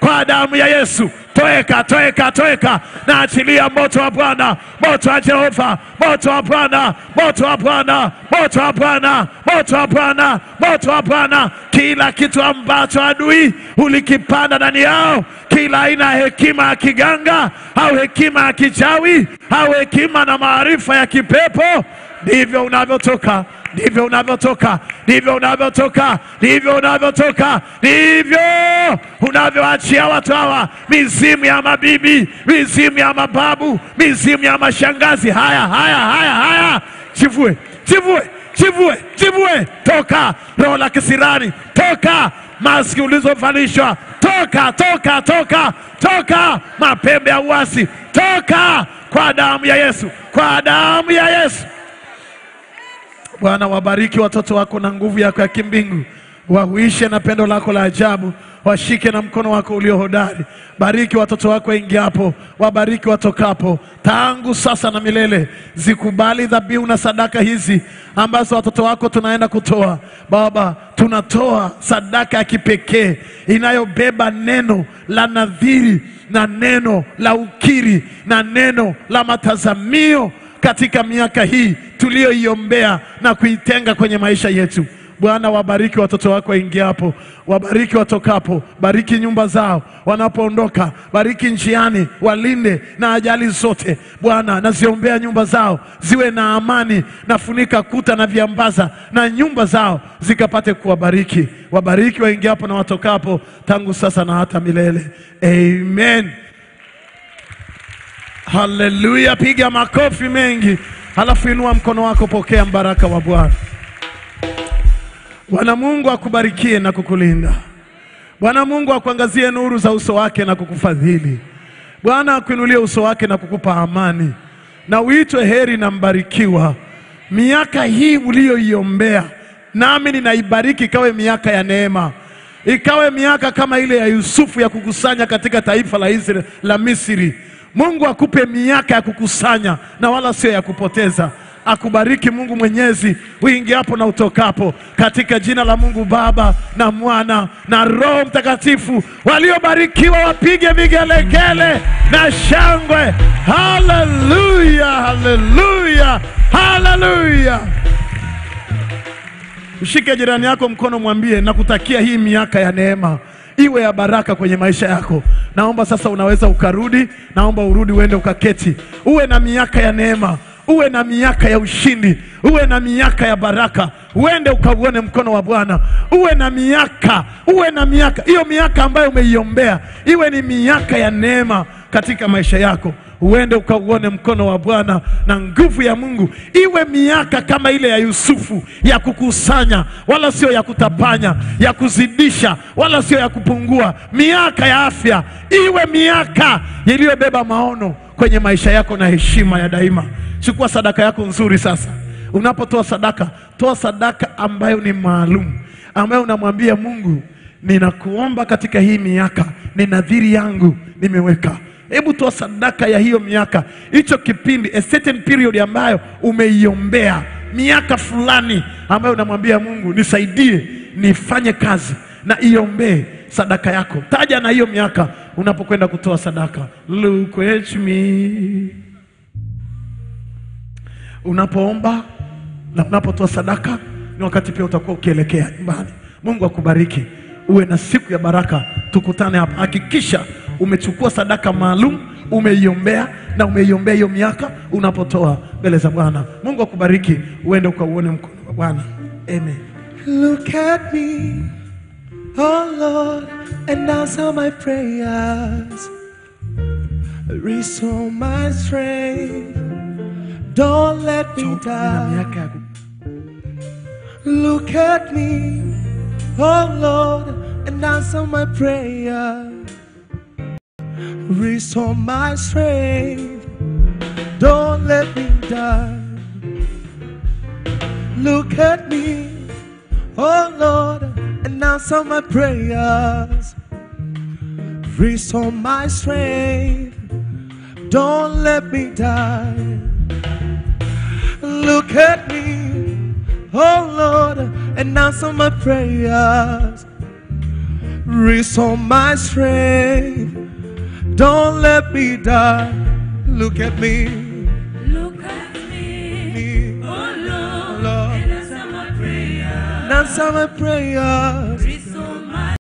Speaker 2: kwa damu ya Yesu. Toeka, toeka, toeka, na achilia moto wa Bwana, moto wa Jehova, moto wa Bwana, moto wa Bwana, moto wa Bwana, moto wa Bwana, moto wa Bwana. Kila kitu ambacho adui ulikipanda ndani yao, kila aina ya hekima ya kiganga au hekima ya kichawi au hekima na maarifa ya kipepo, ndivyo unavyotoka ndivyo unavyotoka, ndivyo unavyotoka, ndivyo unavyotoka, ndivyo unavyoachia watu hawa mizimu ya mabibi, mizimu ya mababu, mizimu ya mashangazi. Haya, haya, haya, haya, chivue, chivue, chivue, chivue, toka roho la kisirani, toka maski ulizovalishwa, toka, toka, toka, toka mapembe ya uasi, toka kwa damu ya Yesu, kwa damu ya Yesu. Bwana, wabariki watoto wako na nguvu yako ya kimbingu, wahuishe na pendo lako la ajabu, washike na mkono wako ulio hodari. Bariki watoto wako waingiapo, wabariki watokapo, tangu sasa na milele. Zikubali dhabihu na sadaka hizi ambazo watoto wako tunaenda kutoa. Baba, tunatoa sadaka ya kipekee inayobeba neno la nadhiri na neno la ukiri na neno la matazamio katika miaka hii tuliyoiombea na kuitenga kwenye maisha yetu. Bwana, wabariki watoto wako waingiapo, wabariki watokapo, bariki nyumba zao wanapoondoka, bariki njiani, walinde na ajali zote. Bwana, naziombea nyumba zao ziwe na amani, nafunika kuta na viambaza, na nyumba zao zikapate kuwabariki. Wabariki waingiapo na watokapo, tangu sasa na hata milele. Amen. Haleluya, piga makofi mengi, halafu inua mkono wako, pokea mbaraka wa Bwana. Bwana Mungu akubarikie na kukulinda. Bwana Mungu akuangazie nuru za uso wake na kukufadhili. Bwana akuinulie uso wake na kukupa amani, na uitwe heri na mbarikiwa. Miaka hii uliyoiombea, nami ninaibariki ikawe miaka ya neema, ikawe miaka kama ile ya Yusufu ya kukusanya katika taifa la Israeli, la Misri. Mungu akupe miaka ya kukusanya na wala sio ya kupoteza. Akubariki Mungu Mwenyezi uingiapo na utokapo, katika jina la Mungu Baba na Mwana na Roho Mtakatifu. Waliobarikiwa wapige vigelegele na shangwe. Haleluya, haleluya, haleluya. Mshike jirani yako mkono, mwambie nakutakia hii miaka ya neema iwe ya baraka kwenye maisha yako. Naomba sasa, unaweza ukarudi, naomba urudi uende ukaketi, uwe na miaka ya neema, uwe na miaka ya ushindi, uwe na miaka ya baraka, uende ukauone mkono wa Bwana, uwe na miaka, uwe na miaka hiyo, miaka ambayo umeiombea iwe ni miaka ya neema katika maisha yako uende ukauone mkono wa Bwana na nguvu ya Mungu iwe miaka kama ile ya Yusufu ya kukusanya, wala sio ya kutapanya, ya kuzidisha, wala sio ya kupungua. Miaka ya afya iwe miaka iliyobeba maono kwenye maisha yako na heshima ya daima. Chukua sadaka yako nzuri sasa. Unapotoa sadaka, toa sadaka ambayo ni maalum, ambayo unamwambia Mungu, ninakuomba katika hii miaka, ni nadhiri yangu nimeweka Hebu toa sadaka ya hiyo miaka, hicho kipindi, a certain period ambayo umeiombea, miaka fulani ambayo unamwambia Mungu, nisaidie nifanye kazi na iombee sadaka yako. Taja na hiyo miaka unapokwenda kutoa sadaka. Look at me. Unapoomba na unapotoa sadaka, ni wakati pia utakuwa ukielekea nyumbani. Mungu akubariki, uwe na siku ya baraka. Tukutane hapa. Hakikisha umechukua sadaka maalum, umeiombea na umeiombea hiyo miaka unapotoa mbele za Bwana. Mungu akubariki, uende ukauone mkono wa Bwana. Amen.
Speaker 4: Look at me, oh Lord, and answer my prayers. Restore my strength. Don't let me
Speaker 2: Na
Speaker 4: die.
Speaker 2: miaka ya ku-
Speaker 4: Look at me, oh Lord, and answer my prayer. Restore my strength. Don't let me die. Look at me, oh Lord, and answer my prayers. Restore my strength. Don't let me die. Look at me, oh Lord, and answer my prayers. restore my strength. Don't let me die. Look at me.
Speaker 5: Look at me,
Speaker 4: me.
Speaker 5: oh Lord,
Speaker 4: Lord.
Speaker 5: and answer my prayer.
Speaker 4: And answer my prayers.